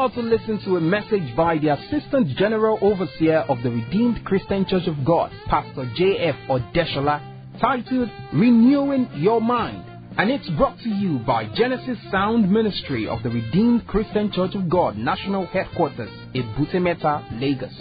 about to listen to a message by the Assistant General Overseer of the Redeemed Christian Church of God, Pastor J.F. Odeshola, titled Renewing Your Mind. And it's brought to you by Genesis Sound Ministry of the Redeemed Christian Church of God, National Headquarters, Ebutemeta, Lagos.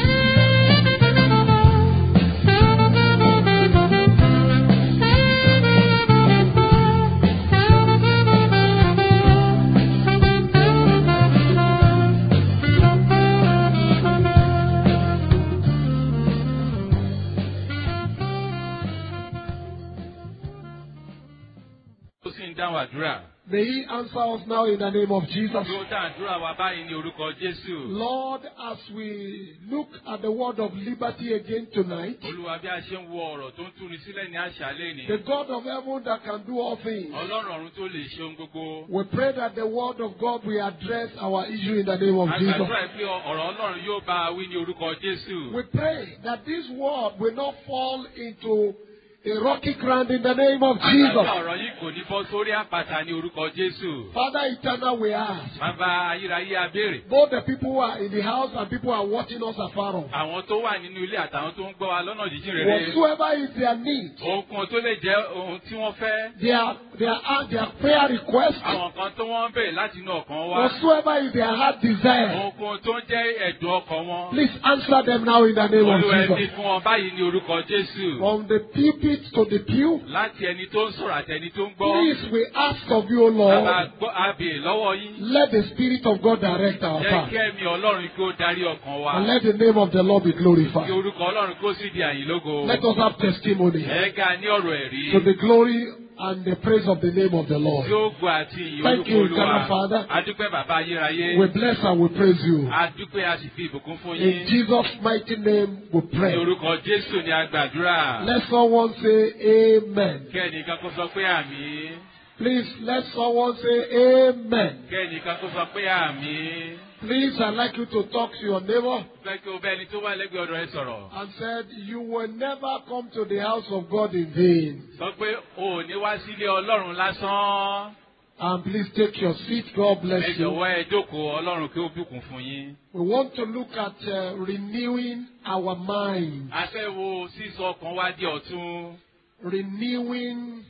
ó sì ń dáhùn àdúrà. May He answer us now in the name of Jesus. Bí ó dá àdúrà wa báyìí ní orúkọ Jésù. Lord, as we look at the word of liberty again tonight, Olúwa bí a ṣe ń wo ọ̀rọ̀ tó ń túni sílẹ̀ ní àṣálẹ́ ni. the God of heaven that can do all things, Ọlọ́run ọ̀run tó lè ṣe ohun gbogbo. we pray that the word of God will address our issue in the name of Jesus. Àgbàdúrà pé ọ̀rọ̀ Ọlọ́run yóò bá a wí ní orúkọ Jésù. We pray that this word will not fall into a rocky ground in the name of Àgbàdúrà Jesus. ọ̀rọ̀ yìí kò ní bọ́ sórí àpáta ní orúkọ Jésù. Father eternal, we ask, Bàbá ayérayé abéèrè. both the people who are in the house and people who are watching us afar off, Àwọn tó wà nínú ilé àtàwọn tó ń gbọ́ wa lọ́nà jíjìn rere. whatsoever is their need, Ohunkóhun tó lè jẹ́ ohun tí wọ́n fẹ́. their, their, their prayer request, Àwọn kan tó wọ́n ń bèrè láti inú ọkàn wa. whatsoever is their heart desire, Ohunkóhun tó ń jẹ́ ẹ̀dùn ọkàn wọn. please answer them now in the name of Olúwa ẹni Jesus. fún wọn báyìí ní orúkọ Jésù. From the pulpit to the pew, Láti ẹni tó ń sọ̀rọ̀ àti ẹni tó ń gbọ́. please we ask of you, O Bàbá Lord, gbọ́ àbè lọ́wọ́ yín. let the Spirit of God direct our Jẹ́ path. kí ẹ̀mí Ọlọ́run kí ó darí ọkàn wa. And let the name of the Lord be Kí glorified. orúkọ Ọlọ́run kó sì di àyìn lógo. Let us have testimony Ẹ̀ẹ́gà ní ọ̀rọ̀ ẹ̀rí. to the glory and the praise of the name of the Tí Lord. ó gbọ́ àti ìyìn Thank orúkọ you, Olúwa. Eternal Father. Adúpẹ́ bàbá ayérayé. We bless and we praise you. Adúpẹ́ a sì fi ìbùkún fún In yín. Jesus' mighty name we Ní pray. orúkọ Jésù ni a gbàdúrà. Let someone say amen. Kẹ́nìkan kó sọ pé àmì. Please let someone say amen. Kẹ́nìkan kó sọ pé àmì. Please, I'd like you to talk to your neighbor Fẹ́ kí o bẹ́ ẹni tó wà lẹ́gbẹ̀ẹ́ ọ̀dọ̀ ẹ sọ̀rọ̀. and said, You will never come to the house of God in vain. Sọ pé o ò ní wá sílé Ọlọ́run lásán. And please take your seat. God Ẹ bless you. jọ̀wọ́ ẹ jókòó Ọlọ́run kí ó bùkún fún yín. We want to look at uh, renewing our mind. A fẹ́ wo sísọ ọkàn wa di ọ̀tun. Renewing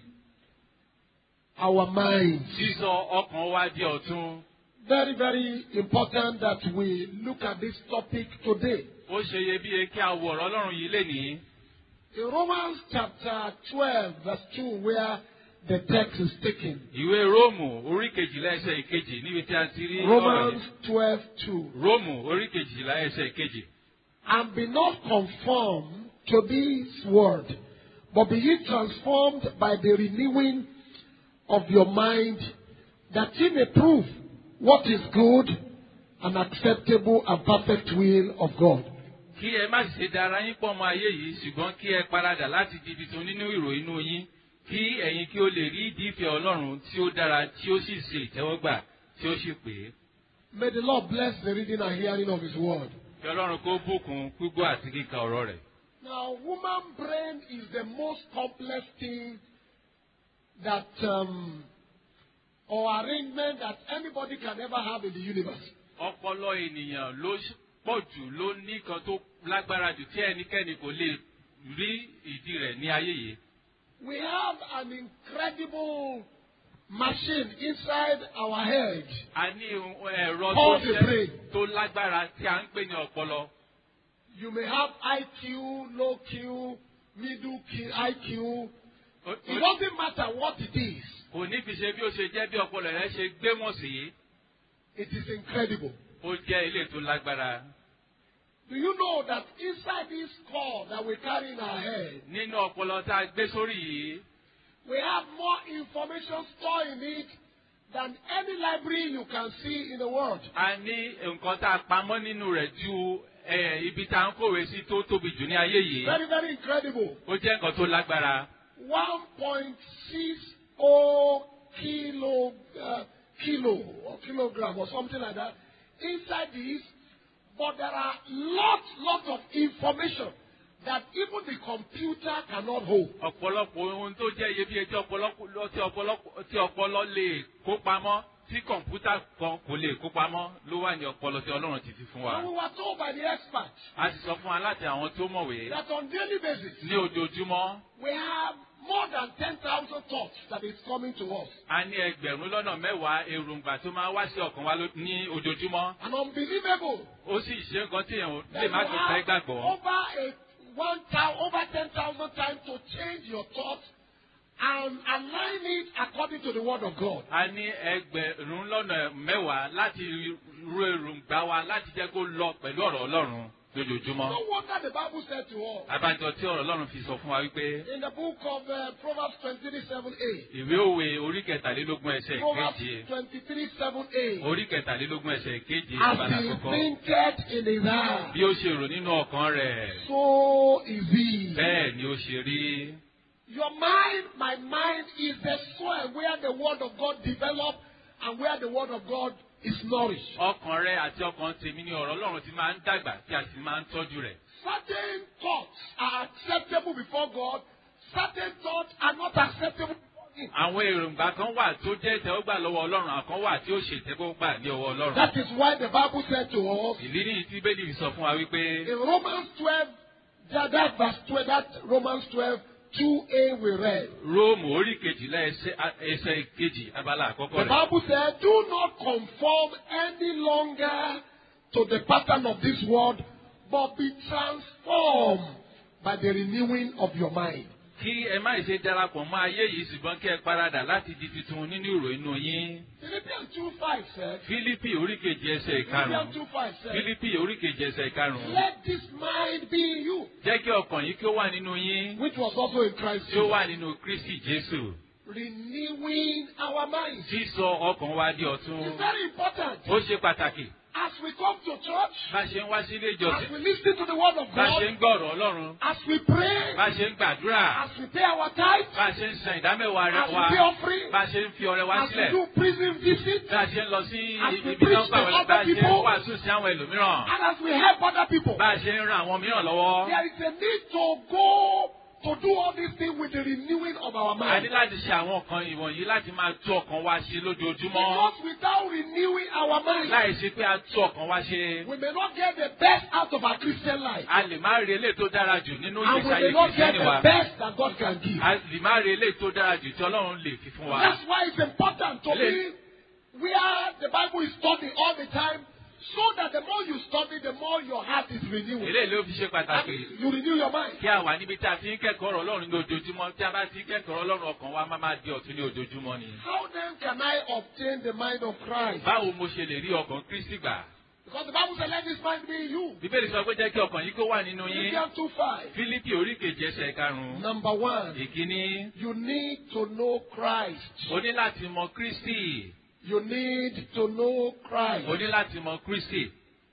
our mind. Sísọ ọkàn wa di ọ̀tun. Very, very important that we look at this topic today. Ó ṣe iyebíye kí a wo ọ̀rọ̀ Ọlọ́run yìí lénìí. In Romans chapter 12, verse 2, where the text is taken. Ìwé Róòmù orí kejìlá ẹsẹ̀ ìkejì níbi tí a ti rí ọ̀rọ̀ Romans yìí. 12, 2. Róòmù orí kejìlá ẹsẹ̀ ìkejì. And be not conformed to this world, but be ye transformed by the renewing of your mind, that ye may prove what is good and acceptable and perfect will of God. Kí ẹ má sì ṣe dára yín pọ̀ mọ́ ayé yìí ṣùgbọ́n kí ẹ paradà láti di ibi tó nínú ìròyìn inú yín kí ẹ̀yin kí o lè rí ìdí ìfẹ́ Ọlọ́run tí ó dára tí ó sì ṣe ìtẹ́wọ́gbà tí ó sì pè é. May the Lord bless the reading and hearing of His word. Kí Ọlọ́run kó bùkún gbígbọ́ àti kíka ọ̀rọ̀ rẹ̀. Now, human brain is the most complex thing that, um, or arrangement that anybody can ever have in the universe. Ọpọlọ ènìyàn ló pọ̀ jù ló ní kan tó lágbára jù tí ẹnikẹ́ni kò lè rí ìdí rẹ̀ ní ayé yìí. We have an incredible machine inside our head. A ní ohun ẹ̀rọ tó Call the ṣẹ́ brain. tó lágbára tí a ń pè ní ọpọlọ. You may have IQ, low Q, middle Q, IQ. Ó- It ó- doesn't matter what it is. Kò ní fi ṣe bí ó ṣe jẹ́ bí ọpọlọ rẹ̀ ṣe gbé mọ̀ sí. It is incredible. Ó jẹ́ ilé tó lágbára. Do you know that inside this core that we carry in our head, Nínú ọpọlọ tá a gbé sórí yìí, we have more information stored in it than any library you can see in the world. a ní nǹkan tá a pamọ́ nínú rẹ̀ ju eh, ibi tá a ń kòwé sí tó tóbi jù ní ayé yìí. Very, very incredible. Ó jẹ́ nǹkan tó lágbára. 1.60 kilo, uh, kilo or kilogram or something like that inside this, but there are lots, lots of information that even the computer cannot hold. ọ̀pọ̀lọpọ̀ ohun tó jẹ́ iyebíye tí ọpọlọ tí ọpọlọ tí ọpọlọ lè kó pamọ́ tí kọ̀ǹpútà kan kò lè kó pamọ́ ló wà ní ọpọlọ tí ọlọ́run ti fi fún wa. And we were told by the experts a sì sọ fún wa láti àwọn tó mọ̀wé that on daily basis, ní ojoojúmọ́ we have more than 10,000 thoughts that is coming to us. a ní ẹgbẹ̀rún lọ́nà mẹ́wàá èròǹgbà tó máa wá sí ọkàn wa ló- ní ojoojúmọ́. And unbelievable. ó sì ṣe nǹkan tí èèyàn that lè you má tó fẹ́ have gbàgbọ́. over a one thousand, over 10,000 times to change your thoughts and align it according to the word of God. a ní ẹgbẹ̀rún lọ́nà mẹ́wàá láti ru èròǹgbà wa láti jẹ́ kó lọ pẹ̀lú ọ̀rọ̀ ọlọ́run lójoojúmọ́. No wonder the Bible said to us abájọ tí ọ̀rọ̀ ọlọ́run fi sọ fún wa wípé in the book of uh, Proverbs 23 7a. ìwé òwe orí kẹtàlélógún ẹsẹ̀ Proverbs keje 23 7a. orí kẹtàlélógún ẹsẹ̀ keje As abala he àkọ́kọ́ thinketh in his heart, bí ó ṣe rò nínú ọkàn rẹ̀ so is he. bẹ́ẹ̀ ni ó ṣe rí. Your mind, my mind, is the soil where the word of God develops and where the word of God is nourished. ọkàn rẹ àti ọkàn tèmi ni ọ̀rọ̀ ọlọ́run ti máa ń dàgbà tí a sì máa ń tọ́jú rẹ̀. Certain thoughts are acceptable before God, certain thoughts are not acceptable before Him. àwọn èròǹgbà kan wà tó jẹ́ ìtẹ́wọ́gbà lọ́wọ́ ọlọ́run àkan wà tí ó ṣe ìtẹ́wọ́gbà ní ọwọ́ ọlọ́run. That is why the Bible said to us ìdí nìyí tí bẹ́ẹ̀ni sọ fún wa wípé in Romans 12, that, that verse 12, that Romans 12, 2a we read. róòmù orí kejìlá ẹsẹ̀ ẹsẹ̀ kejì abala àkọ́kọ́ The rẹ̀. Bible said, Do not conform any longer to the pattern of this world, but be transformed by the renewing of your mind. kí ẹ má ṣe darapọ̀ mọ́ ayé yìí ṣùgbọ́n kí ẹ paradà láti di tuntun nínú ìrò inú yín. Philippians 2 5 said, fílípì orí kejì ẹsẹ̀ Philippians ìkarùn-ún 2 5 said, fílípì orí kejì ẹsẹ̀ ìkarùn-ún. Let this mind be in you, jẹ́ kí ọkàn yìí kí ó wà nínú yín which was also in Christ tí ó Jesus. wà nínú kristi jésù. Renewing our minds. sísọ ọkàn wa di ọ̀tun. It's very important. ó ṣe pàtàkì As we come to church, bá ṣe ń wá sílé as ìjọsìn we listen to the word of bá ṣe God, ń gbọ́rọ̀ ọlọ́run as we pray, bá ṣe ń gbàdúrà as we pay our tithes, bá ṣe ń san ìdámẹ́wàá rẹ as we wa pay offering, bá ṣe ń fi ọrẹ wá as we sílẹ̀ do prison visits, bá ṣe ń lọ sí As we ibi tó ń preach gbà to wọlé other bá ṣe ń people. wàásù sí àwọn ẹlòmíràn and as we help other people. bá ṣe ń ran àwọn mìíràn lọ́wọ́. There is a need to go to do all these things with the renewing of our a mind. ní láti ṣe àwọn nǹkan ìwọ̀nyí láti máa tú ọkàn wa ṣe lójoojúmọ́ Because without renewing our mind, láì ṣe pé a tú ọkàn wa ṣe. we may not get the best out of our Christian life. a lè má rí eléyìí tó dára jù nínú And we ìgbésí ayé may not get kìrìsìtẹ́nì wa. the best that God can give. a lè má rí eléyìí tó dára jù tí ọlọ́run lè fi fún wa. That's why it's important to be Ele- where the Bible is studied all the time, so that the more you study, the more your heart is renewed. eléyìí ló fi ṣe And pàtàkì you renew your mind. kí a wà níbi tí a ti ń kẹ́kọ̀ọ́ ọ̀rọ̀ ọlọ́run ní ojoojúmọ́ tí a bá ti ń kẹ́kọ̀ọ́ ọ̀rọ̀ ọlọ́run ọkàn wa máa máa di ọ̀tun ní ojoojúmọ́ ni. How then can I obtain the mind of Christ? báwo mo ṣe lè rí ọkàn kristi gbà. Because the Bible said, let this mind be in you. bíbélì sọ pé jẹ́ kí ọkàn yìí kó wà nínú yín. Philippians 2 5. fílípì orí kejì ẹsẹ̀ karùn-ún. Number one, ìkíní you need to know Christ. o ní láti mọ kristi. You need to know Christ. o ní láti mọ kristi.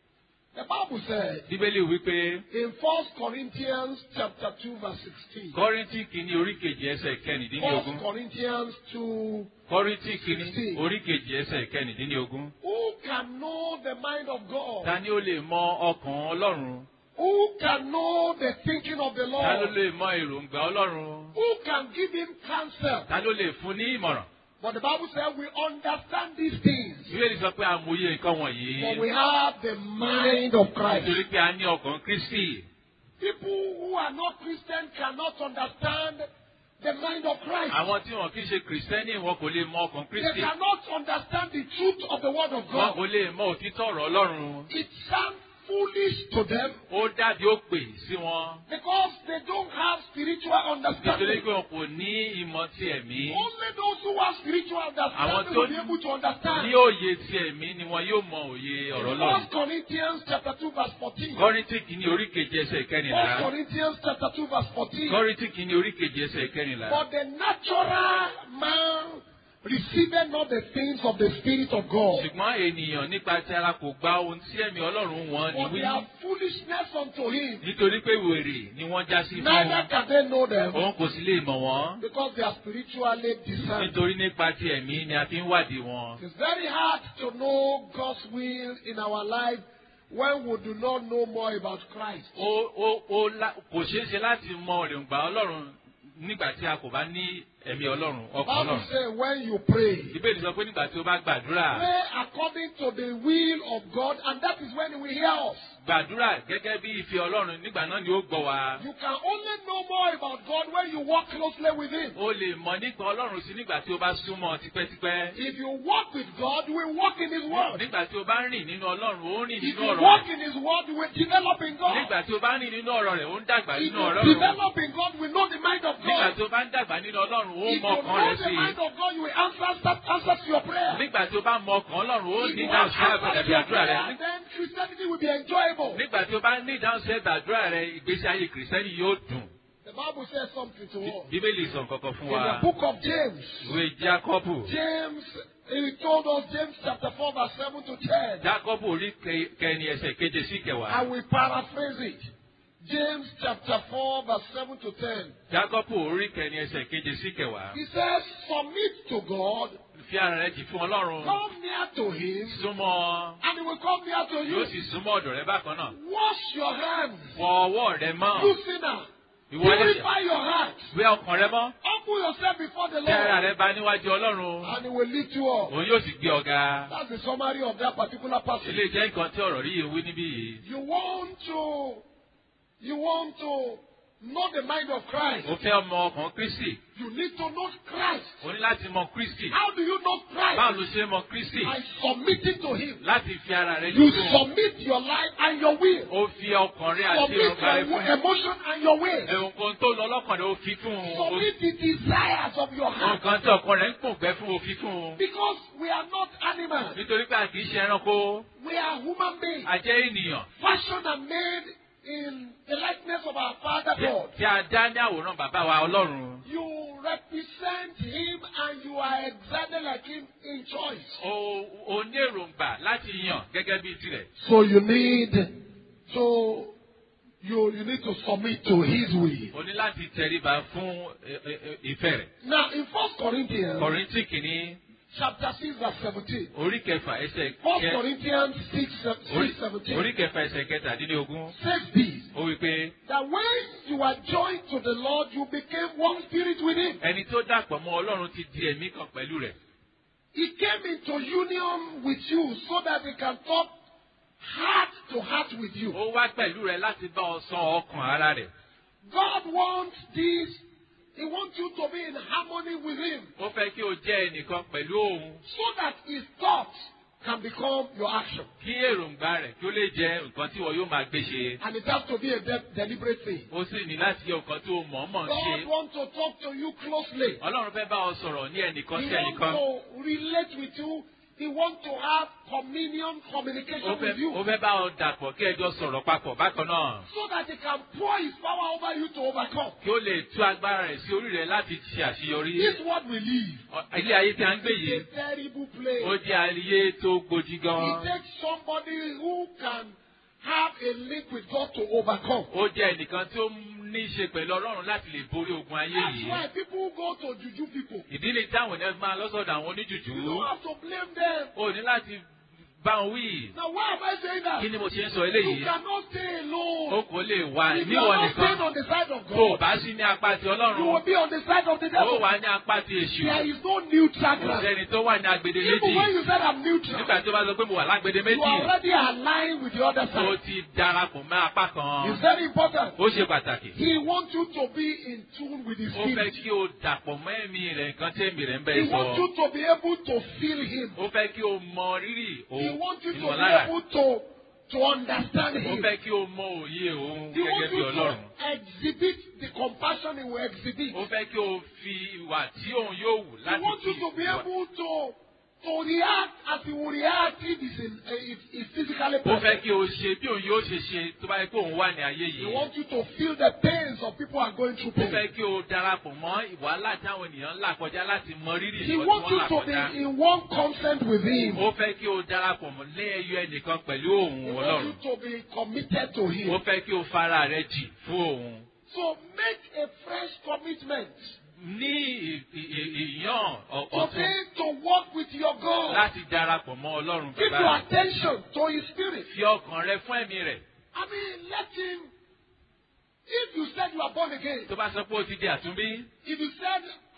The Bible said bíbélì wípé in 1 Corinthians chapter 2 verse 16. kọ́ríntì kìíní orí kejì ẹsẹ̀ 1 kẹrìndínlógún. Corinthians 2. kọ́ríntì kìíní Sixteen. orí kejì ẹsẹ̀ kẹrìndínlógún. Who can know the mind of God? ta ni ó lè mọ ọkàn ọlọ́run? Who can know the thinking of the ta ló Lord? lè mọ èròǹgbà ọlọ́run? Who can give him counsel? ta ló lè fún ní ìmọ̀ràn? But the Bible said we understand these things. bíbélì sọ pé àmúyẹ nǹkan wọ̀nyí. For we have the mind of Christ. nítorí pé a ní ọkàn kristi. People who are not Christian cannot understand the mind of Christ. àwọn tí wọn kì í ṣe kìrìsìtẹ́nì wọn kò lè mọ ọkàn They kristi. cannot understand the truth of the word of wọn God. kò lè mọ òtítọ́ ọ̀rọ̀ ọlọ́run. It sounds foolish to them ó dàbí ó pè sí wọn. because they don't have spiritual nítorí understanding. pé wọn kò ní ìmọ̀ ti ẹ̀mí. Only those who have spiritual understanding tó will be able to understand. ní òye ti ẹ̀mí ni wọn yóò mọ òye ọ̀rọ̀ ọlọ́run. First Corinthians chapter 2 verse 14. kọ́ríntì kìíní orí kejì ẹsẹ̀ First kẹrìnlá. Corinthians chapter 2 verse 14. kọ́ríntì kìíní orí kejì ẹsẹ̀ kẹrìnlá. For the natural man receiveth not the things of the Spirit of God. ṣùgbọ́n ènìyàn nípa ti ara kò gba ohun tí ẹ̀mí ọlọ́run wọn ní For they wí. are foolishness unto him. nítorí pé wèrè ni wọ́n já sí fún Neither wọn. can they know them òun kò sì lè mọ̀ wọ́n. because they are spiritually discerned. nítorí nípa ti ẹ̀mí ni a fi ń wádìí wọn. It's very hard to know God's will in our life when we do not know more about Christ. ó ó ó lá- kò ṣeé ṣe láti mọ èròǹgbà ọlọ́run nígbà tí a kò bá ní ẹ̀mí ọlọ́run The ọkàn Bible ọlọ́run. says when you pray, ìbéèrè sọ pé nígbà tí o bá gbàdúrà pray according to the will of God, and that is when He will hear us. gbàdúrà gẹ́gẹ́ bí ìfẹ́ ọlọ́run nígbà náà ni ó gbọ́ wa. You can only know more about God when you walk closely with Him. o lè mọ̀ nípa ọlọ́run sí nígbà tí o bá súnmọ́ tipẹ́tipẹ́. If you walk with God, you will walk in His Word. nígbà tí o bá rìn nínú ọlọ́run ó rìn If nínú you ọ̀rọ̀ walk rẹ̀. in His Word, you will develop in God. nígbà tí o bá rìn nínú ọ̀rọ̀ rẹ̀ ó ń dàgbà If nínú you ọ̀rọ̀ rẹ̀. develop in God, we know the mind of nígbà God. tí o bá ń dàgbà nínú ọlọ́run ó If mọ you ọkàn know rẹ̀ the sí i. mind of God, you will answer that answer to your prayer. nígbà tí o bá mọ ọkàn ọlọ́run ó If ní you ìdáhùn have sí answers to àbẹ̀dàbí your àdúrà rẹ̀. prayer, then Christianity will be enjoyable. nígbà tí o bá ní ìdáhùn sí àdúrà rẹ̀ ìgbésí ayé kìrìsìtẹ́nì yóò dùn. The Bible says something to us. bíbélì sọ nǹkan fún In wa. the book of James, ìwé jákọ́bù. James, he told us, James chapter 4, verse 7 to 10. jákọ́bù orí ke- kẹrin ẹsẹ̀ keje sí I kẹwàá. will paraphrase it. James chapter 4, verse 7 to 10. jákọ́bù orí kẹrin ẹsẹ̀ keje sí kẹwàá. He says, Submit to God, fi ara rẹ̀ jì fún ọlọ́run. come near to Him, súnmọ́ and He will come near to yóò you. sì súnmọ́ ọ̀dọ̀ rẹ bákan náà. Wash your hands, fọ ọwọ́ rẹ mọ́. you sinner. ìwọ lẹ́sẹ̀. Purify your heart. wẹ ọkàn rẹ mọ́. Humble yourself before the tẹ ara Lord, rẹ bá níwájú ọlọ́run. and He will lift you up. òun yóò sì gbé ọ̀gá. That's the summary of that particular passage. ilé jẹ́ nǹkan tí ọ̀rọ̀ rí yìí wí níbí yìí. You want to, you want to know the mind of Christ. ó fẹ́ ọmọ ọkàn kristi. You need to know Christ. o ní láti mọ kristi. How do you know báwo Christ? ló ṣe mọ kristi. By submitting to Him. láti fi ara rẹ You jì fún un. submit your life and your will. ó fi ọkàn rẹ àti Submit èròǹgbà rẹ your fún un. emotion and your will. nǹkan tó lọ lọ́kàn rẹ ó fi fún un. Submit the desires of your heart. nǹkan tí ọkàn rẹ ń pòǹgbẹ fún ó fi fún un. Because we are not animals. nítorí pé a kì í ṣe ẹranko. We are human beings. a jẹ́ ènìyàn. Fashioned and made in the likeness of our Father God. tí a dá ní àwòrán bàbá wa ọlọ́run. You represent Him and you are exactly like Him in choice. o o ní èròǹgbà láti yàn gẹ́gẹ́ bí tirẹ̀. So you need to you you need to submit to His will. o ní láti tẹríba fún ẹ- ẹ- ẹ- ìfẹ́ rẹ̀. Now in First Corinthians kọ̀rìntì kìíní chapter six verse seventeen. orí kẹfà ẹsẹ̀ First kẹ- Corinthians six orí six seventeen orí kẹfà ẹsẹ̀ kẹtàdínlógún. says this ó wí pé that when you are joined to the Lord you became one spirit with Him. ẹni tó dàpọ̀ mọ́ ọlọ́run ti di ẹ̀mí kan pẹ̀lú rẹ̀. He came into union with you so that He can talk heart to heart with you. ó wá pẹ̀lú rẹ̀ láti bá ọ sọ ọkàn ara rẹ̀. God wants this. He wants you to be in harmony with Him ó fẹ́ kí o jẹ́ ẹnìkan pẹ̀lú òun so that His thoughts can become your action. kí èròǹgbà rẹ̀ kí ó lè jẹ́ nǹkan tí wọ́n yóò máa gbé ṣe. And it has to be a de- deliberate thing. ó sì ní láti jẹ́ nǹkan tó mọ̀ọ́mọ̀ ń God ṣe. wants to talk to you closely. ọlọ́run fẹ́ bá ọ sọ̀rọ̀ ní ẹnìkan He sí wants ẹnìkan. to relate with you. He wants to have communion, ó communication fẹ́ with you. ó fẹ́ bá ọ dàpọ̀ kí ẹjọ́ sọ̀rọ̀ papọ̀ bákan náà. So that He can pour His power over you to overcome. kí ó lè tú agbára rẹ̀ sí orí rẹ̀ láti ṣe àṣeyọrí. This world we live. Ọ- ilé ayé tí a ń gbé It's yìí a terrible ó place. jẹ́ ayé tó gbòdì It gan. takes somebody who can have a link with God to overcome. ó jẹ́ ẹnìkan tí ó ní í ṣe pẹ̀lú ọlọ́run láti lè borí ogun ayé That's yìí. why people go to juju people. ìdílé táwọn ènìyàn máa lọ́sọ̀dọ̀ àwọn oníjùjú. You don't have to blame them. ó ní láti bá wọn wí. Now why am I saying that? kí ni mo ṣe ń sọ You eléyìí? cannot stay ó alone. kò lè wà If you níwọ̀n are not staying nìkan. on the side of tó o God, bá sí ní apá ti you will ọlọ́run. be on the side of the ó devil. wà ní apá ti èṣù. There is no neutral kò ground. sẹ́ni tó wà ní agbede Even when méjì. you said I'm neutral, nígbà tó bá sọ pé mo wà lágbede you méjì. are already aligned with the other ó side. ti darapọ̀ mọ́ apá kan. It's very important. ó ṣe pàtàkì. He wants you to be in tune with His ó fẹ́ spirit. kí o dàpọ̀ mọ́ ẹ̀mí rẹ̀ nǹkan tí ẹ̀mí rẹ̀ ń bẹ He sọ. wants you to be able to feel Him. ó fẹ́ kí o mọ rírì He òun wants you to be ìmọ̀lára. able to, to understand ó Him. fẹ́ kí o mọ òye òun He gẹ́gẹ́ wants bí you ọlọ́run. to exhibit the compassion He will exhibit. ó fẹ́ kí o fi ìwà tí òun yóò wù He láti wants you fi to be ìwà- able to, to react as He will react if He's, in, if he's physically ó fẹ́ present. kí o ṣe bí òun yóò ṣe ṣe tó bá yẹ kó òun wà ní ayé He yìí. wants you to feel the pains of people who are going through ó fẹ́ pain. kí o darapọ̀ mọ́ ìwàhálà táwọn ènìyàn ń là kọjá láti mọ rírì He ìwọ tí wants wọ́n you là to kọjá. be in one consent with Him. ó fẹ́ kí o darapọ̀ mọ́ lé ẹyọ ẹnìkan pẹ̀lú òun He wants ọlọ́run. you to be committed to ó Him. fẹ́ kí o fara rẹ jì fún òun. So make a fresh commitment ní ì- ì- ì- ìyàn ọ̀- ọ̀tún today to walk with your God. láti darapọ̀ mọ́ ọlọ́run Give your bàbá. attention to His Spirit. fi ọkàn rẹ fún ẹ̀mí rẹ̀. I mean, let Him. If you said you are born again, tó bá sọ pé o ti di àtúnbí. if you said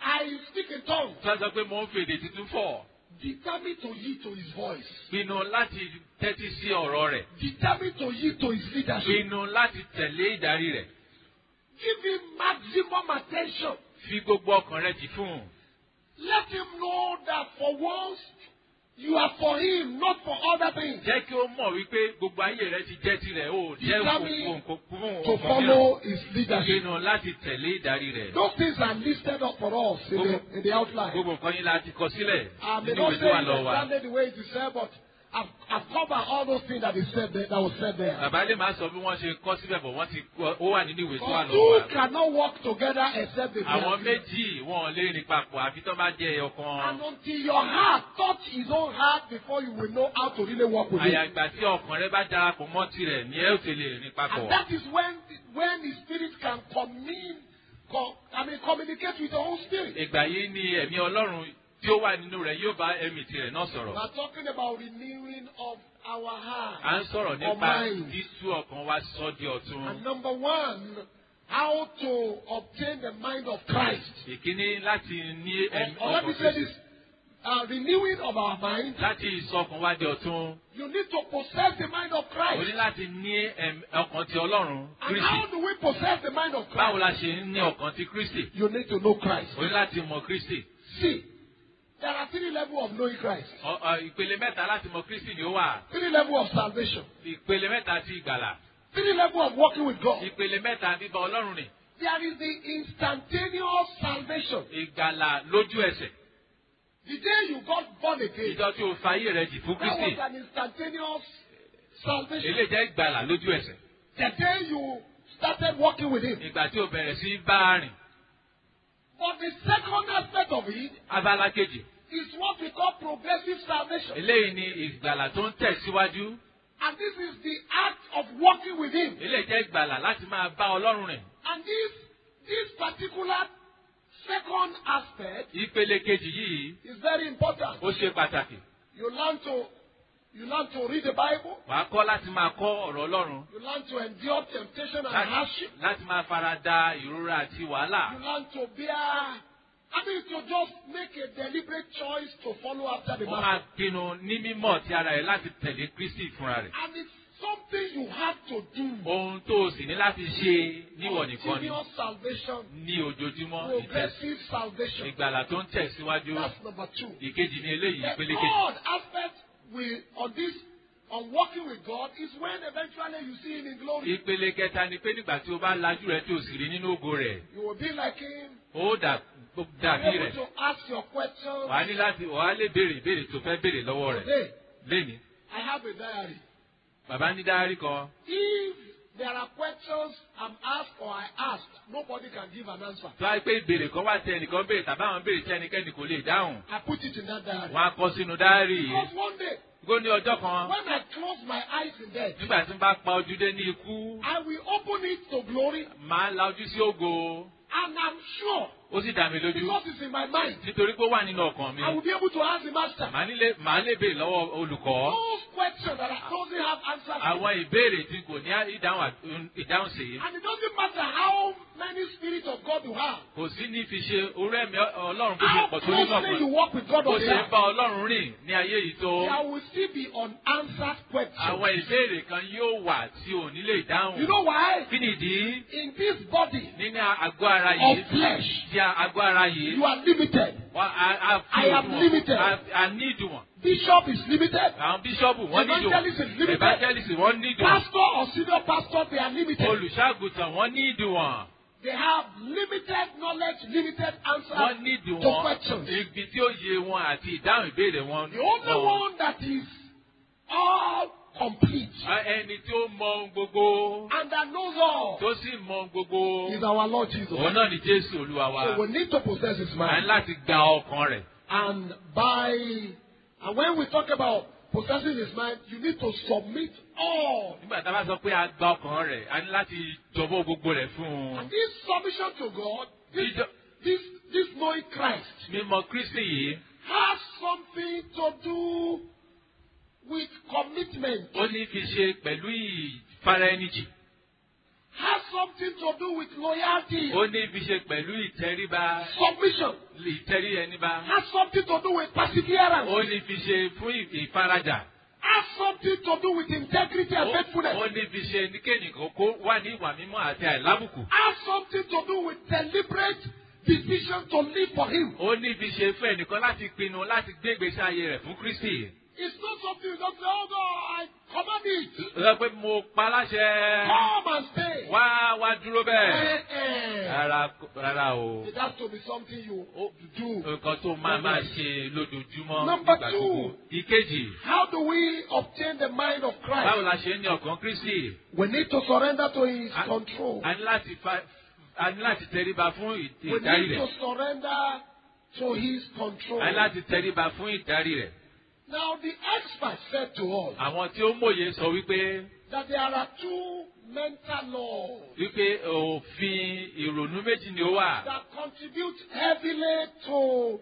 I speak in tongues. tí wọ́n sọ pé mo ń fèdè tuntun fọ̀ Determined to yield to his voice. pinnu láti tẹ́tí sí ọ̀rọ̀ rẹ̀ Determined to yield to his leadership. pinnu láti tẹ̀lé ìdarí rẹ̀ Give him maximum attention. fi gbogbo ọkàn rẹ̀ jì fún un. Let him know that for once you are for him, not for other things. jẹ́ kí ó mọ̀ wípé gbogbo ayé rẹ̀ ti jẹ́ tirẹ̀ ó jẹ́ Determine fún fún To ọkàn follow mìíràn his leadership. pinnu láti tẹ̀lé ìdarí rẹ̀. Those things are listed up for us in the, in the outline. gbogbo nǹkan yín la ti kọ sílẹ̀ I may nínú not ìwé say tó wà it lọ́wọ́ wa. exactly the way it is said, but I've, I've covered all those things that is said there, that was said there. bàbá lè máa sọ bí wọ́n ṣe kọ́ síbẹ̀ bọ̀ wọ́n ti kọ́ ó wà nínú ìwé tó wà For lọ́wọ́ two wa. cannot work together except they be àwọn agreed. méjì wọn ò lè rìn papọ̀ àfi tó bá jẹ́ ẹyọ And kan. until your heart touch his own heart before you will know how to really work with him. àyàgbà tí ọkàn rẹ bá darapọ̀ mọ́ tirẹ̀ ni ẹ ó ti lè rìn papọ̀. And that is when when the spirit can commune, com, I mean communicate with your own spirit. ìgbà yìí ni ẹ̀mí ọlọ́run tí ó wà nínú rẹ̀ yóò bá ẹ̀mí tirẹ̀ náà We sọ̀rọ̀. are talking about renewing of our à heart. ń sọ̀rọ̀ nípa mind. dísú ọkàn wa sọ di ọ̀tun. And number one, how to obtain the mind of Christ. ìkíní láti ní ẹ̀mí Or, or let me ọkàn say Kristi. this, uh, renewing of our mind. láti ìsọkàn wa di ọ̀tun. You need to possess the mind of o ní Christ. láti ní ẹ̀mí- ọkàn ti ọlọ́run And how Kristi. do we possess the mind of báwo Christ? la ṣe ń ní ọkàn ti Kristi? You need to know Christ. o ní láti mọ Kristi. See, there are three levels of knowing Christ. Ọ- ọ, ìpele mẹ́ta láti mọ Kristi ni ó wà. Three levels of salvation. ìpele mẹ́ta ti ìgbàlà. Three levels of walking with God. ìpele mẹ́ta bíbá ọlọ́run rìn. There is the instantaneous salvation. ìgbàlà lójú ẹsẹ̀. The day you got born again, ìjọ tí o fa ayé rẹ jì fún that Kristi. was an instantaneous salvation. eléyìí jẹ́ ìgbàlà lójú ẹsẹ̀. The day you started walking with Him. ìgbà tí o bẹ̀rẹ̀ sí bá a rìn. But the second aspect of it abala kejì. is what we call progressive salvation. eléyìí ni ìgbàlà tó ń tẹ̀síwájú. And this is the act of walking with Him. eléyìí jẹ́ ìgbàlà láti máa bá ọlọ́run rìn. And this, this particular second aspect ìpele kejì yìí is very important. ó ṣe pàtàkì. You learn to, you learn to read the Bible. wàá kọ́ láti máa kọ́ ọ̀rọ̀ ọlọ́run. You learn to endure temptation and láti, hardship. láti máa fara da ìrora àti wàhálà. You learn to bear. I mean, to just make a deliberate choice to follow after the wọ́n máa master. pinnu ní mímọ̀ ti ara rẹ̀ láti tẹ̀lé Kristi fúnra rẹ̀. And it's something you have to do. ohun tó o sì ní láti ṣe níwọ̀ nìkan ni Continuous salvation, ní ojoojúmọ́ ìtẹ̀sí. progressive salvation. ìgbàlà tó ń tẹ̀síwájú. That's number two. ìkejì ní eléyìí The ìpele kejì. third aspect we, on this, on working with God, is when eventually you see Him in glory. ìpele kẹta ni pé nígbà tí o bá lajú rẹ tí o sì rí nínú ògo rẹ̀ You will be like Him. ó dà- ó Be dàbí able rẹ̀. to ask your questions. wàá ní láti wàá lè béèrè ìbéèrè tó fẹ́ béèrè lọ́wọ́ rẹ̀ Today, lénìí. I have a diary. bàbá ní dáárí kan If there are questions I'm asked or I asked, nobody can give an answer. tó wáyé pé ìbéèrè kan wá tẹ ẹnìkan béèrè tàbí àwọn béèrè tí ẹnikẹ́ni kò lè dáhùn. I put it in that diary. wọ́n á kọ sínú dáárì yìí. Because one day, gbó ní ọjọ́ kan when I close my eyes in death, nígbà tí n bá pa ojú dé ní ikú I will open it to glory, máa la ojú sí ògo and I'm sure, ó sì dá mi lójú because it's in my mind, nítorí pé ó wà nínú ọkàn mi. I will be able to ask the master. màá nílé màá lè béèrè lọ́wọ́ olùkọ́. Those questions that I doesn't have answers to. àwọn ìbéèrè tí kò ní ìdáhùn à- ìdáhùn sí And it doesn't matter how many spirits of God you have, kò sí ní fi ṣe orí ẹ̀mí ọlọ́run bó ṣe how pọ̀ tó nínú closely you ọ̀pọ̀ walk with God bó on the ṣe ń earth, bá ọlọ́run rìn ní ayé yìí tó there will still be unanswered questions. àwọn ìbéèrè kan yóò wà tí ò ní lè dáhùn. You know why? kí nìdí In this body nínú àgọ́ ara of yìí flesh, tí àgọ́ ara yìí you are limited. wọ́n á á I fi am òdiwọ̀n limited. á á ní ìdùwọ̀n. Bishop is limited. àwọn bíṣọ́ọ̀bù wọ́n ní Evangelist is ìdùwọ̀n limited. evangelist wọ́n ní ìdùwọ̀n Pastor or senior pastor, they are limited. olùṣàgùtàn wọ́n ní ìdùwọ̀n They have limited knowledge, limited wọ́n answers ní to ìdùwọ̀n questions. ibi tí ó yé wọn àti ìdáhùn ìbéèrè wọn. The only wọn. one that is all complete Á- ẹni tí ó mọ ohun gbogbo and that knows all tó sì mọ ohun gbogbo is our Lord Jesus. òun náà ni Jésù Olúwa wa. So we need to possess His à ń mind. láti gba ọkàn rẹ̀. And by and when we talk about possessing His mind, you need to submit all. nígbà tá a bá sọ pé a gba ọkàn rẹ̀ a ní láti jọ̀bọ́ gbogbo rẹ̀ fún un. And this submission to God, this Jíjọ- this this knowing Christ, mímọ̀ Kristi yìí has something to do with commitment. ó ní fi ṣe pẹ̀lú ìfara ẹni jì. has something to do with loyalty, ó ní fi ṣe pẹ̀lú ìtẹríba submission, ìtẹrí ẹni bá has something to do with perseverance, ó ní fi ṣe fún ì- ìfarajà has something to do with integrity and ó faithfulness, ó ní fi ṣe ní kéènìkan kó wà ní ìwà mímọ́ àti àìlábùkù has something to do with deliberate decision to live for Him. ó ní fi ṣe fún ẹnìkan láti pinnu láti gbé ìgbésí ayé rẹ̀ fún Kristi It's not something you just say, oh God, I command it. ó sọ pé mo pa láṣẹ Come and stay. wá wá dúró bẹ́ẹ̀ Eh, eh. rárá rárá o It has to be something you Ó- do. nǹkan tó máa máa ṣe lójoojúmọ́ Number nígbà two. gbogbo. ìkejì How do we obtain the mind of báwo Christ? la ṣe ń ní ọkàn Kristi We need to surrender to His A- control. a ní láti fa- a ní láti tẹríba fún ì- We ìdarí need to rẹ̀ surrender to His control. a ní láti tẹríba fún ìdarí rẹ̀ Now, the expert said to us àwọn tí ó mòye sọ wípé that there are two mental laws wípé òfin ìrònú méjì ni ó wà that contribute heavily to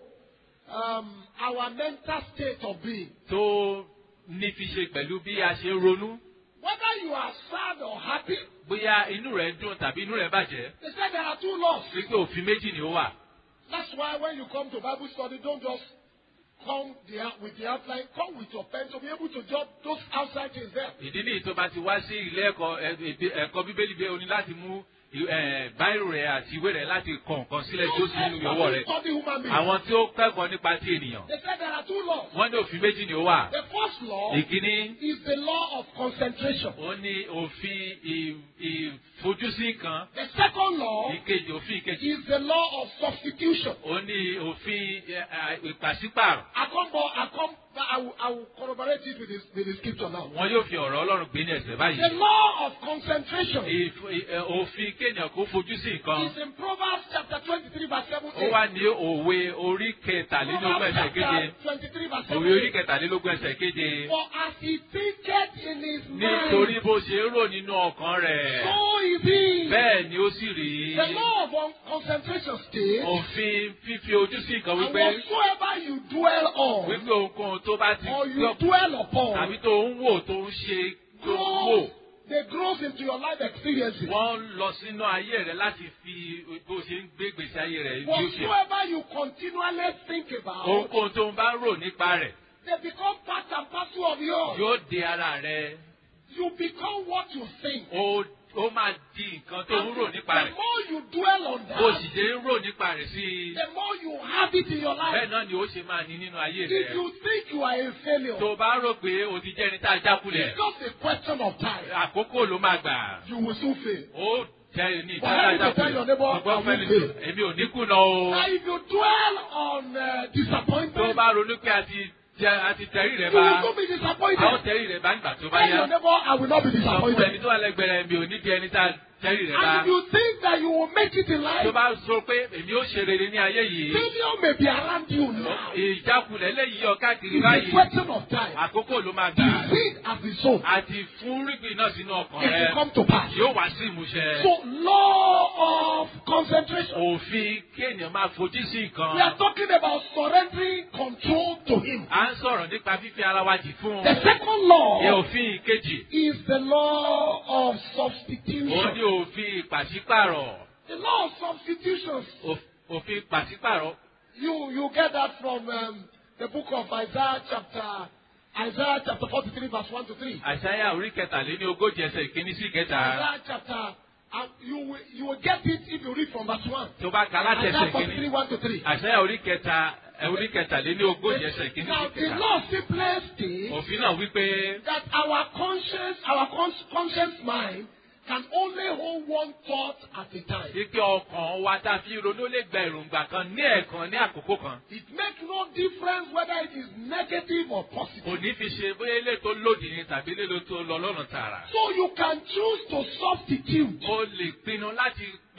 um, our mental state of being. tó ní fi ṣe pẹ̀lú bí a ṣe ń ronú Whether you are sad or happy, bóyá inú rẹ̀ dùn tàbí inú rẹ̀ bàjẹ́ they said there are two laws. wípé òfin méjì ni ó wà. That's why when you come to Bible study, don't just come there with the outline, come with your pen to be able to jot those outside things there. ìdí nìyí tó bá ti wá sí ilé ẹ̀kọ́ ẹ- ẹ- ẹ̀kọ́ bíbélì bẹ́ẹ̀ o ní láti mú ì- ẹ̀, báírò rẹ̀ àti ìwé rẹ̀ láti kọ nǹkan sílẹ̀ tó Those sì nínú experts ìyọwọ́ who rẹ̀. study human beings. àwọn tí ó kẹ́kọ̀ọ́ nípa ti ènìyàn They said there are two laws. wọ́n ní òfin méjì ni ó wà. The first law ìkíní is the law of concentration. ó ní òfin ì- ìfojúsí kan The second law ìkejì òfin ìkejì is the law of substitution. ó ní òfin ẹ, ẹ, ìpàsípàrọ̀ I come, back- I come, back- I will, I will corroborate it with the, with the scripture now. wọn yóò fi ọ̀rọ̀ ọlọ́run gbé ní ẹsẹ̀ The báyìí. law of concentration Ìf- ì- ẹ, òfin kéèyàn kó fojú sí nǹkan is in Proverbs chapter 23 verse 7. ó wà ní òwe orí kẹtàlélógún Proverbs ẹsẹ̀ keje. chapter 23 verse òwe orí 7. kẹtàlélógún ẹsẹ̀ keje. For as he thinketh in his nítorí mind, bó ṣe ń rò nínú ọkàn rẹ̀ so is he. bẹ́ẹ̀ ni ó sì rí The law of un- concentration states, òfin fífi ojú sí nǹkan and wípé whatsoever you dwell on, wípé ohunkóhun tó bá ti or you gbọ́ dwell upon, tàbí tó ń wò tó ń ṣe tó ń wò grows, they grows into your life experiences. wọ́n ń lọ sínú ayé rẹ̀ láti fi bó ṣe ń gbé gbèsè ayé rẹ̀ bí ó ṣe Whatsoever you continually think about, ohunkóhun tó ń bá rò nípa rẹ̀ they become part and parcel of yours. yóò de ara rẹ̀ You become what you think. ó ó máa di nǹkan tó ń rò nípa the rẹ̀ more you dwell on bó that, sì ṣe ń rò nípa rẹ̀ sí i the more you have it in your life. bẹ́ẹ̀ náà ni ó ṣe máa ní nínú ayé If rẹ̀. you think you are a failure, tó o bá rò pé o ti jẹ́ ẹni tá a jákulẹ̀ it's just a question of time. àkókò ló máa gbà You will soon fail. ó jẹ́ ẹni tá But a let me tell your neighbor, jákulẹ̀ ọgbọ́n I fẹ́ni will tó èmi ò ní kùnà o Now, if you dwell on uh, tó o disappointment, bá ronú pé a ti jẹ a ti tẹ̀rí rẹ̀ you will bá not be a ó disappointed. tẹ̀rí rẹ̀ bá nígbà tó bá Tell yá your neighbor, I will not be sọ fún ẹni disappointed. tó wà lẹ́gbẹ̀rẹ̀ mi ò ní di ẹni tá a tẹ̀rí rẹ̀ bá And if you think that you will make it in tó life, bá sọ pé èmi ó ṣe rere ní ayé yìí failure may be around you now. ìjákulẹ̀ lẹ́yìn yọ káàkiri It's a báyìí question of time. àkókò ló máa The gbà seed has been sown. àti fún rígbìn náà sínú ọkàn It rẹ will come to pass. yóò wá sí ìmúṣẹ. So, law of concentration. òfin kéèyàn máa fojú sí nǹkan. We are talking about surrendering control to Him. à ń sọ̀rọ̀ nípa fífi ara wa jì fún un. The second law Ní òfin ìkejì, is the law of ó ní substitution. òfin pàṣípàrọ̀. The law of substitutions. Òf- Òfin pàṣípàrọ̀. You you get that from um, the book of Isaiah chapter Isaiah chapter 43 verse 1 to 3. Àṣàyà orí kẹtàléní ogójì ẹsẹ̀ ìkíní sí ìkẹta. Isaiah chapter and you will you will get it if you read from verse 1. Tó bá ka láti Isaiah ẹsẹ̀ 43 ìkíní. 1 to 3. Àṣàyà orí kẹta orí kẹtàléní ogójì ẹsẹ̀ ìkíní sí Now the ìkẹta. law simply states Òfin náà wípé that our conscience, our cons- conscious mind can only hold one thought at a time. ike ọkàn wa tá a fi ronú lè gba èròǹgbà kan ní ẹ̀ẹ̀kan ní àkókò kan. It makes no difference whether it is negative or positive. Kò ní fi ṣe bóyá ilé tó lòdì ni tàbí ilé tó lọ lọ́nà tààrà. So you can choose to substitute o lè pinnu láti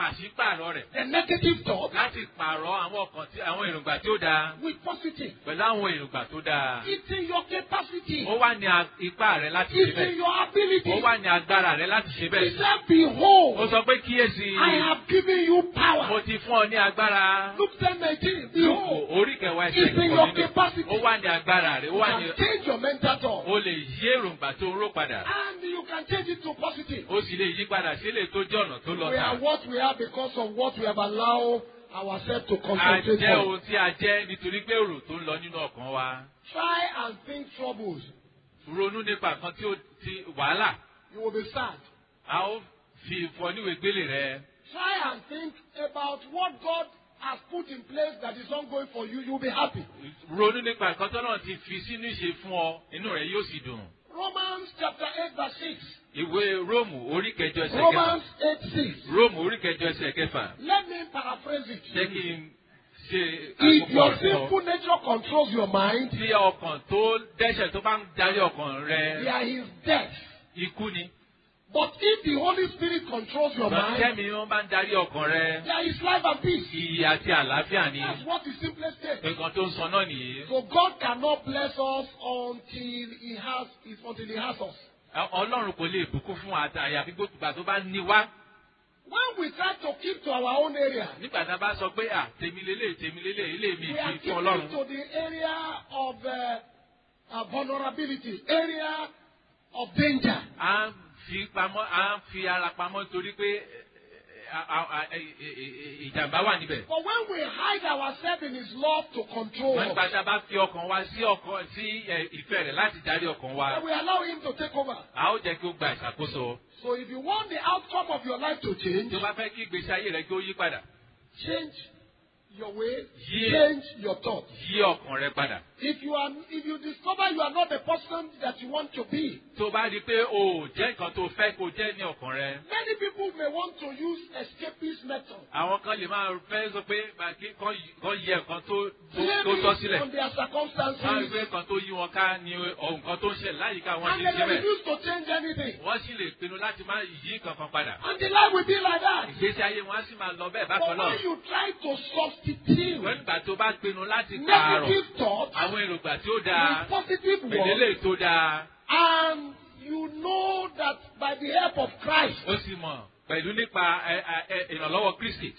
pàṣípààrọ̀ rẹ̀ the negative thought láti pààrọ̀ àwọn ọkàn tí àwọn èròǹgbà tí ó dáa with positive. pẹ̀lú àwọn èròǹgbà tó dáa. It's in your capacity. ó wà ní a- ipá rẹ láti ṣe It's in bẹ́ẹ̀. your ability. ó wà ní agbára rẹ láti ṣe He bẹ́ẹ̀. said, ó Behold, sọ pé kíyèsí I have given you mo power. ti fún ọ ní agbára. Luke 10 19. Lúùkù Behold, orí kẹwàá ẹsẹ̀ it's in kẹkọ̀ọ́ your nínú. capacity. ó wà ní agbára rẹ ó You wà ní. can change your mental thought. o lè yí èròǹgbà tó ń rò padà. And you can change it to positive. ó sì lè yí padà sí ilé tó jẹ́ ọ̀nà tó lọ We are tà. what we are because of what we have allowed ourselves to a concentrate jẹ́ on. ohun tí a jẹ́ nítorí pé èrò tó ń lọ nínú ọkàn wa. Try and think troubles. ronú nípa kan tí ó ti wàhálà. You will be sad. a ó fi fọ níwèé gbélé rẹ. Try and think about what God has put in place that is ongoing for you. You'll be happy. ronú nípa nǹkan tó náà ti fi sínú ìṣe fún ọ inú rẹ yóò sì dùn. Romans chapter 8, verse 6. ìwé róòmù orí kẹjọ ẹsẹ̀ kẹfà. Romans 8, 6. róòmù orí kẹjọ ẹsẹ̀ kẹfà. Let me paraphrase it. jẹ́ kí n ṣe If àkókò your rẹ̀ fún ọ. sinful nature controls your mind, tí ọkàn tó dẹ́ṣẹ̀ tó bá ń darí ọkàn rẹ there is death. ikú ni. But if the Holy Spirit controls your mind, tẹ́mi wọn bá ń darí ọkàn rẹ there is life and peace. ìyè àti àlàáfíà ni. That's what the simplest says. nǹkan tó ń sọ náà nìyí. So God cannot bless us until He has until He has us. ọlọ́run kò lè bùkún fún wa àyàfi gbogbo tó bá ní wá. When we try to keep to our own area, nígbà tá a bá sọ pé à tèmi lélẹ̀ tèmi lélẹ̀ ilé mi we are fi fún keeping ọlọ́run. to the area of uh, uh, vulnerability, area of danger. à ń fi pamọ́ à ń fi ara pamọ́ torí pé ẹ, ẹ, a- a- ẹ, ẹ, ẹ, ìjàmbá wà níbẹ̀. But when we hide ourselves in His love to control wọ́n us, nígbà tá a bá fi ọkàn wa sí ọkàn sí ẹ, ìfẹ́ rẹ̀ láti darí ọkàn wa. then we allow Him to take over. a ó jẹ́ kí ó gba ìṣàkóso. So if you want the outcome of your life to change, tí o bá fẹ́ kí ìgbésí ayé rẹ kí ó yí padà change your way, Yeah. change your thoughts. yí ọkàn rẹ padà. If you are, if you discover you are not the person that you want to be, tó o bá rí i pé o ò jẹ́ nǹkan tó fẹ́ kó jẹ́ ní ọkàn rẹ. many people may want to use escapist method. àwọn kan lè máa fẹ́ sọ pé màá kí- kán yí- kán yẹ nǹkan tó tó- tó Blaming tọ́ sílẹ̀. on their wọ́n á rí i circumstances, pé nǹkan tó yí wọn ká ni ọ- nǹkan tó ń ṣẹlẹ̀ láyìíká wọn and ti they ń ṣe may bẹ́ẹ̀. refuse to change anything. wọ́n sì lè pinnu láti má yí kankan padà. And the life will be like that. ìgbésí ayé wọn á sì máa lọ bẹ́ẹ̀ But bákan náà. when you try to substitute wọ́n nígbà tó bá pinnu láti pààrọ̀ negative thoughts àwọn èròǹgbà tí ó dáa with positive pèlélè words, tó dáa and you know that by the help of Christ, ó sì mọ̀ pẹ̀lú nípa ẹ- ẹ- ẹ- ìrànlọ́wọ́ Kristi.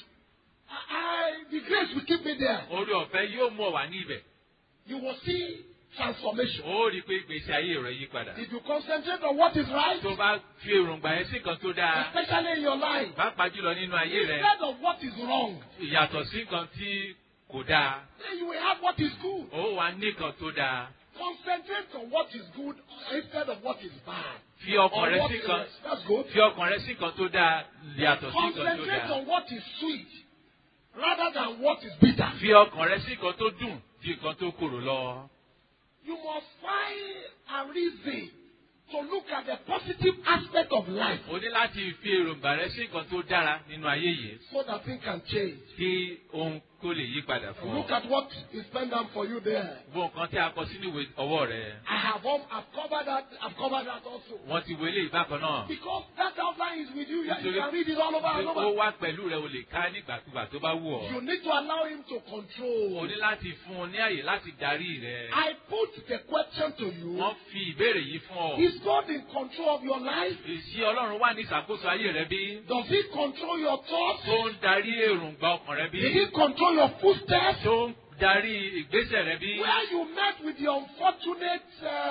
I, the grace will keep me there. orí ọ̀fẹ́ yóò mú ọ wá ní ibẹ̀. You will see transformation. ó rí i pé ìgbésí ayé rẹ yí padà. If you concentrate on what is right, tó bá fi èròǹgbà yẹn sí nǹkan tó dáa especially in your life, pàápàá jùlọ nínú ayé rẹ instead of what is wrong, ìyàtọ̀ sí nǹkan tí kò dáa then you will have what is good. ó wà ní nǹkan tó dáa. Concentrate on what is good instead of what is bad. fi ọkàn Or rẹ what sí is, nǹkan that's good. fi ọkàn rẹ sí nǹkan tó dáa yàtọ̀ sí nǹkan tó Concentrate dáa. on what is sweet rather than what is bitter. fi ọkàn rẹ sí nǹkan tó dùn ju nǹkan tó korò lọ. You must find a reason to look at the positive aspect of life o ní láti fi èròǹgbà rẹ sí nǹkan tó dára nínú ayé yìí so that things can change. kí ohun kó lè yí padà fún Look ọ. at what is penned down for you there. gbogbo nǹkan tí a kọ sínú ìwé ọwọ́ rẹ I have um, I've covered that. I've covered that also. wọ́n ti wọlé ìbákan náà. Because that outline is with you. You Nítorí can read it all over and ó over. wá pẹ̀lú rẹ o lè ká nígbàkúgbà tó bá wù ọ́. You need to allow him to o control. ní láti fún un ní àyè láti darí rẹ. I put the question to you. wọ́n fi ìbéèrè yìí fún ọ. Is God in control of your life? Ìṣí Ọlọ́run wà ní ìṣàkóso ayé rẹ bí? Does he control your thoughts? Tó ń darí èròǹgbà ọkàn rẹ bí? Did he control your footsteps? Tó ń darí ìgbésẹ̀ rẹ bí? Where you met with the unfortunate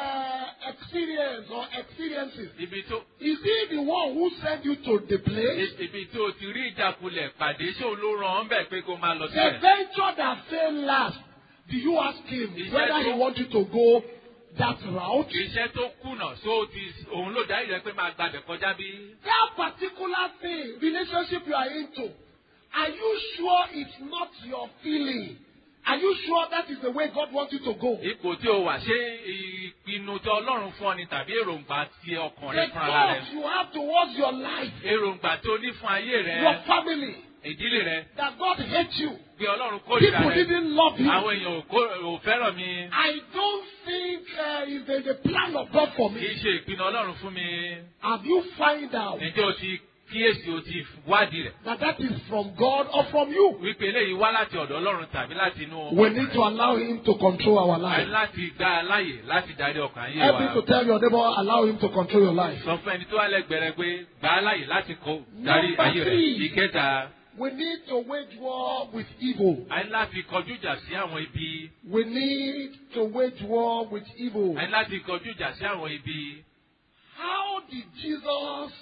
uh, experience or experiences, Ibi tó is he the one who sent you to the place? ibi tó ti rí ìjákulẹ̀ pàdé ṣé òun ló ràn án bẹ̀ pé kó máa lọ The síbẹ̀? venture that failed last, do you ask him Is whether that he so? want you to go that route? Iṣẹ́ tó kùnà só ti òun ló darí rẹ pé máa gbàbẹ̀ kọjá bí? That particular thing, relationship you are into, are you sure it's not your feeling? Are you sure that is the way God wants you to go? Ipò tí o wà ṣé ìpinnu tí Ọlọ́run fún ọ ni tàbí èròǹgbà ti ọkàn rẹ The fún ara rẹ? thoughts you have towards your life, Èròǹgbà tó ní fún ayé your rẹ, family, ìdílé rẹ, that God hates you. pé Ọlọ́run kórìíra People rẹ. didn't love you. Àwọn èèyàn ò kó- ò fẹ́ràn mi. I don't think uh, it's the, the plan of God for Kì me. í ṣe ìpinnu Ọlọ́run fún mi. Have you find out Ǹjẹ́ o ti kíyèsí o ti wádìí rẹ̀ that that is from God or from you. wípé eléyìí wá láti ọ̀dọ̀ ọlọ́run tàbí láti inú We need to allow Him to control our a ní life. láti gba a láàyè láti darí ọkàn ayé Help me to wa tell your neighbor, allow Him to control your life. sọ fún ẹni tó wà lẹ́gbẹ̀ẹ́ rẹ pé gbà á láàyè láti kó darí Number ayé rẹ̀ three. ìkẹta We need to wage war with evil. a ní láti kọjú ìjà sí àwọn ibi We need to wage war with evil. a ní láti kọjú ìjà sí àwọn ibi How did Jesus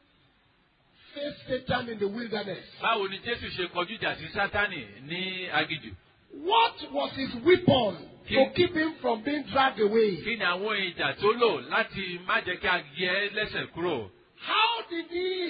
face Satan in the wilderness? báwo ni jésù ṣe kọjú ìjà sí sátánì ní agijù What was his weapon to keep him from being dragged away? kí ni àwọn ìjà tó lò láti má jẹ́ kí a yẹ ẹ́ lẹ́sẹ̀ kúrò How did he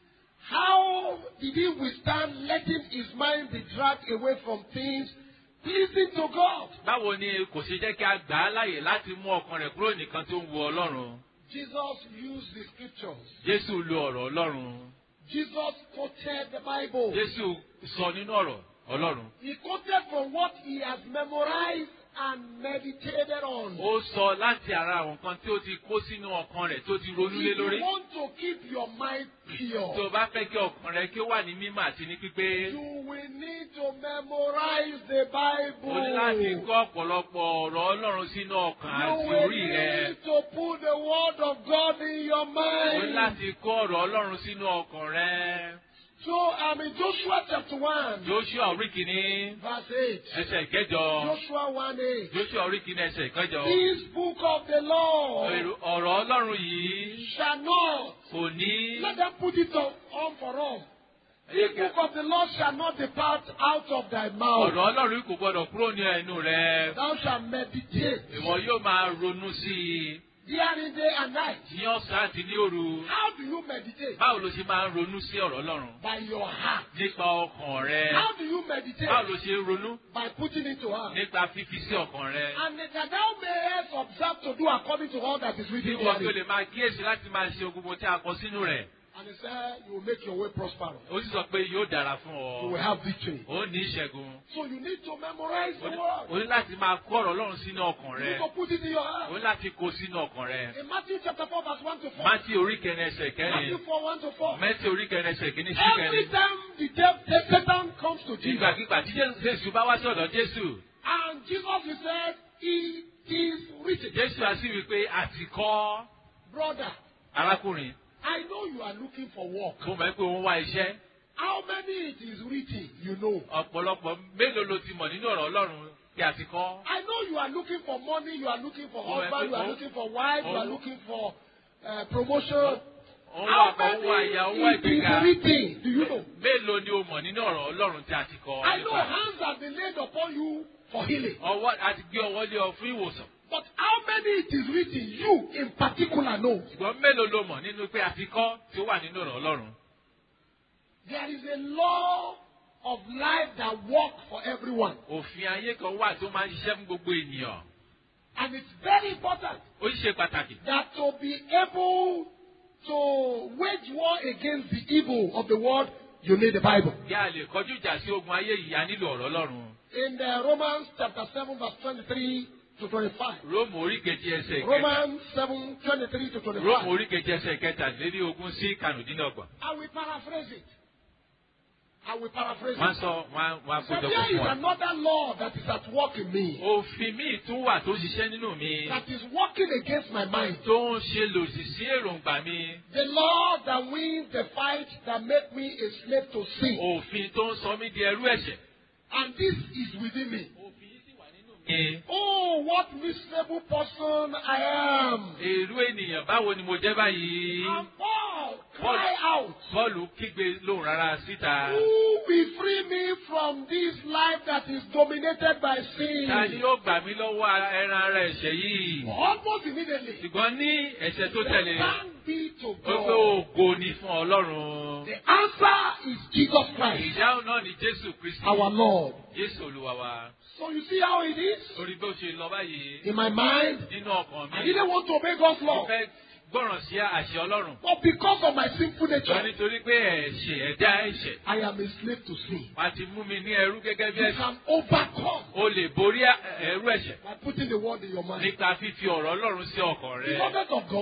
how did he withstand letting his mind be dragged away from things pleasing to God? báwo ni kò ṣe jẹ́ kí a gbà á láàyè láti mú ọkàn rẹ̀ kúrò nìkan tó ń wo ọlọ́run Jesus used the scriptures. jésù lo ọ̀rọ̀ ọlọ́run Jesus quoted the Bible. jésù sọ nínú ọ̀rọ̀ ọlọ́run He quoted from what he has memorized and meditated on. ó sọ láti ara àwọn nǹkan tí ó ti kó sínú ọkàn rẹ̀ tó ti ronú lé If lórí you want to keep your mind tó o pure, bá fẹ́ kí ọkàn rẹ kí ó wà ní mímọ́ àti ní pípé you will need to memorize the o ní láti Bible. kọ́ ọ̀pọ̀lọpọ̀ ọ̀rọ̀ ọlọ́run sínú ọkàn You àti will orí rẹ need to put the word of God in your o ní mind. láti kọ́ ọ̀rọ̀ ọlọ́run sínú ọkàn rẹ So I'm in Joshua chapter 1, joshua orí kìíní verse 8. ẹsẹ̀ ìkẹjọ Joshua 1 8. joshua orí kìíní ẹsẹ̀ ìkẹjọ This book of the law Èrò- ọ̀rọ̀ ọlọ́run yìí shall not, kò ní let them put it on, on for all. This book of the law shall not depart out of thy mouth. ọ̀rọ̀ ọlọ́run kò gbọdọ̀ kúrò ní ẹnu rẹ Thou shalt meditate ìwọ yóò máa ronú sí i therein day and night. ní ọ̀sán àti ní òru How do you meditate? báwo ló ṣe máa ń ronú sí ọ̀rọ̀ ọlọ́run By your heart. nípa ọkàn rẹ How do you meditate? báwo ló ṣe ń ronú By putting it to heart. nípa fífi sí ọkàn rẹ And that thou mayest observe to do according to all that is kí written wọ́n tó therein. lè máa kíyèsí láti máa ṣe gbogbo tí a kọ sínú rẹ̀ And he said, You will make your way prosperous. ó sì sọ pé yóò dára fún You will ọ have victory. ó ní ìṣẹ́gun So you need to memorize ó the ní- word. ó ní láti máa kó ọ̀rọ̀ ọlọ́run sínú ọkàn You rẹ need to put it in your ó heart. ní láti kó sínú ọkàn rẹ In Matthew chapter 4, verse 1 to 4. mátí orí kẹrin ẹsẹ̀ Matthew kẹrin 4, 1 to 4. mẹ́tí orí kẹrin ẹsẹ̀ kìíní sí Every kẹrin time the devil, Satan comes to Jesus, ìgbàkigbà tí jésù bá wá sí ọ̀dọ̀ jésù and Jesus he said, It is written. jésù á sì wí pé àti kọ́ Brother, arákùnrin I know you are looking for work. mo mọ̀ pé òun wá iṣẹ́ How many it is written, you know. ọ̀pọ̀lọpọ̀ mélòó ló ti mọ̀ nínú ọ̀rọ̀ ọlọ́run kí àti kọ́ I know you are looking for money, you are looking for Oh, husband, you are oh, looking for wife, you are oh. looking for uh, promotion. òun How wà kọ́ òun wà ìyá òun wà many it ìgbéga is written, do you know? mélòó ni o mọ̀ nínú ọ̀rọ̀ ọlọ́run tí a ti kọ́ I know nípa hands have been laid upon you for healing. ọwọ́ àti gbé ọwọ́ lé ọ fún ìwòsàn But how many it is written, you in particular know? ṣùgbọ́n mélòó ló mọ̀ nínú pé àti kọ́ tí ó wà nínú ọ̀rọ̀ ọlọ́run There is a law of life that works for everyone. òfin ayé kan wà tó máa ń ṣiṣẹ́ fún gbogbo ènìyàn And it's very important ó sì ṣe pàtàkì that to be able to wage war against the evil of the world, you need the Bible. kí a lè kọjú ìjà sí ogun ayé yìí a nílò ọ̀rọ̀ ọlọ́run In the Romans chapter 7, verse 23 to 25. róòmù orí kejì ẹsẹ̀ kẹta Romans 7, 23 to róòmù 25. orí kejì ẹsẹ̀ kẹtàlélí ogún sí kànúdínlọ́gbọ̀n I will paraphrase it. I will paraphrase wọ́n it. sọ wọ́n wọ́n So kójọ there fún is wa. another law that is at work in me, òfin míì tún wà tó ṣiṣẹ́ nínú mi that is working against my mind. tó ń ṣe lòdì sí èròǹgbà mi The law that wins the fight that make me a slave to sin. òfin tó ń sọ mí di ẹrú ẹ̀ṣẹ̀. And this is within me. òfin yìí sì wà nínú mi. Oh, what miserable person I am. èrú ènìyàn báwo ni mo jẹ́ báyìí. And Paul cry out. Bọ́ọ̀lù kígbe lóhùn rárá síta. Who will free me from this life that is dominated by sin? Ta ni yóò gbà mí lọ́wọ́ ẹran ara ẹ̀ṣẹ̀ yìí? Almost immediately. Ṣùgbọ́n ní ẹ̀ṣẹ̀ tó tẹ̀lé, Thank be to ó pé God. ògo ni fún Ọlọ́run. The answer is Jesus Christ, Ìdáhùn náà ni Jésù Kristi. our Lord. Jésù Olúwa wa. So you see how it is? Orí bó ṣe lọ báyìí In my mind, nínú ọkàn I mi. didn't want to obey God's Mo law. fẹ́ gbọ́ràn sí àṣẹ Ọlọ́run. But because of my sinful Ṣùgbọ́n nature, nítorí pé ẹ̀ṣẹ̀ ẹ̀dá ẹ̀ṣẹ̀. I am a slave to sin. Wọ́n ti mú mi ní ẹrú gẹ́gẹ́ bí You ẹ̀ṣẹ̀. can overcome O lè borí ẹrú ẹ̀ṣẹ̀ by putting the word in your mind. nípa fífi ọ̀rọ̀ Ọlọ́run sí ọkàn rẹ. Beloved of God,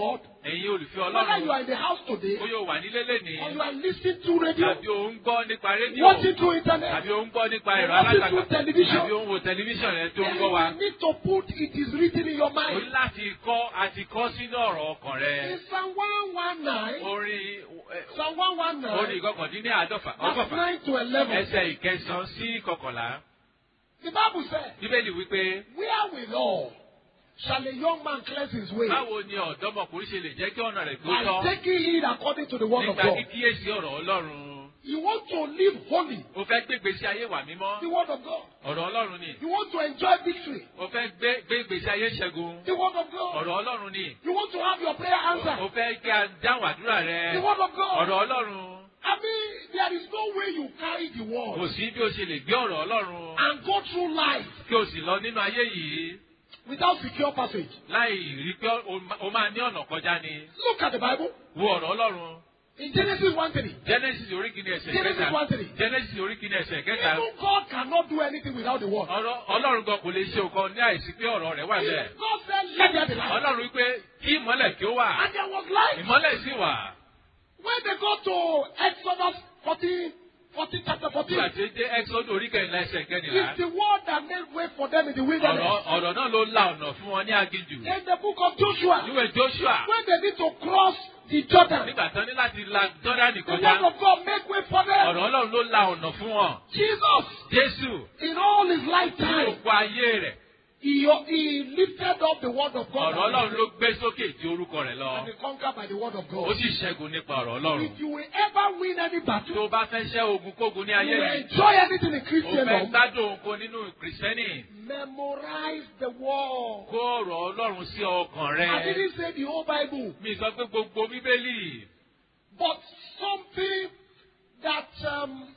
ẹ̀yin olùfẹ́ Whether you are ọlọ́run in the house today bóyá o wà nílé lénìí or you are listening to radio, tàbí o ń gbọ́ nípa rédíò watching through internet, tàbí o ń gbọ́ nípa ẹ̀rọ Watching alátagbà through television. tàbí o ń wo tẹlifíṣàn rẹ tó ń then gbọ́ wa. you need to put it is written in your o mind. ní láti kọ́ àti kọ́ sínú ọ̀rọ̀ ọkàn rẹ. In Psalm 119, orin Psalm orin 119, ìkọkàndínní àádọ́fà verse ọgọ́fà 9 to 11, ẹsẹ̀ ìkẹsàn-án sí kọkànlá. the Bible says, bíbélì wípé Wherewithal shall a young man cleanse his way? báwo ni ọ̀dọ́mọkùnrin ṣe lè jẹ́ kí ọ̀nà rẹ̀ tó By tọ́ taking heed according to the word of nígbà God. kíkíyèsí ọ̀rọ̀ ọlọ́run. You want to live holy, o fẹ́ gbé ìgbésí ayé wà mímọ́ the word of God. ọ̀rọ̀ ọlọ́run ni. You want to enjoy victory, o fẹ́ gbé gbé ìgbésí ayé ṣẹ́gun the word of God. ọ̀rọ̀ ọlọ́run ni. You want to have your prayer o answered, fẹ́ kí a dáhùn àdúrà rẹ the word of God. ọ̀rọ̀ ọlọ́run. I mean, there is no way you carry the kò word sí bí o ṣe lè gbé ọ̀rọ̀ ọlọ́run and go through life kí o sì lọ nínú ayé yìí without secure passage. láì rí pé o ma- o máa ní ọ̀nà kọjá ni. Look at the Bible wo ọ̀rọ̀ ọlọ́run. in Genesis 1 3. genesis orí kìíní ẹsẹ̀ Genesis kẹta 1 3. genesis orí kìíní ẹsẹ̀ kẹta Even God cannot do anything without the word. ọ̀rọ̀ ọlọ́run gan kò lè ṣe nǹkan ní àìsí pé ọ̀rọ̀ rẹ̀ wà bẹ́ẹ̀. God said, Let there be light. ọlọ́run wípé kí ìmọ́lẹ̀ kí ó wà And there was light. ìmọ́lẹ̀ sì wà. When they go to Exodus 14, 14 chapter 14, nígbà tí ó dé exodus orí kẹrìnlá ẹsẹ̀ kẹrìnlá it's the word that made way for them in the wilderness. ọ̀rọ̀ ọ̀rọ̀ náà ló la ọ̀nà fún wọn ní aginjù. In the book of Joshua, níwẹ̀ joshua when they need to cross the Jordan, nígbà tán ní láti la jọ́dánì the word kọjá of God make way for them. ọ̀rọ̀ ọlọ́run ló la ọ̀nà fún wọn. Jesus, jésù in all his ní lifetime, òkú ayé rẹ̀ he, he lifted up the word of God ọ̀rọ̀ ọlọ́run ló gbé sókè tí orúkọ rẹ̀ lọ. and he conquered by the word of ó God. sì ṣẹ́gun nípa ọ̀rọ̀ ọlọ́run. If you will ever win any tó battle, o bá fẹ́ ṣẹ́ ogun kógun ní you ayé will yìí enjoy anything in o fẹ́ Christendom, gbádùn ogun nínú kìrìsìtẹ́nì memorize the word. kó ọ̀rọ̀ ọlọ́run sí ọkàn rẹ. I didn't say the whole Bible, mi sọ pé gbogbo bíbélì but something that um,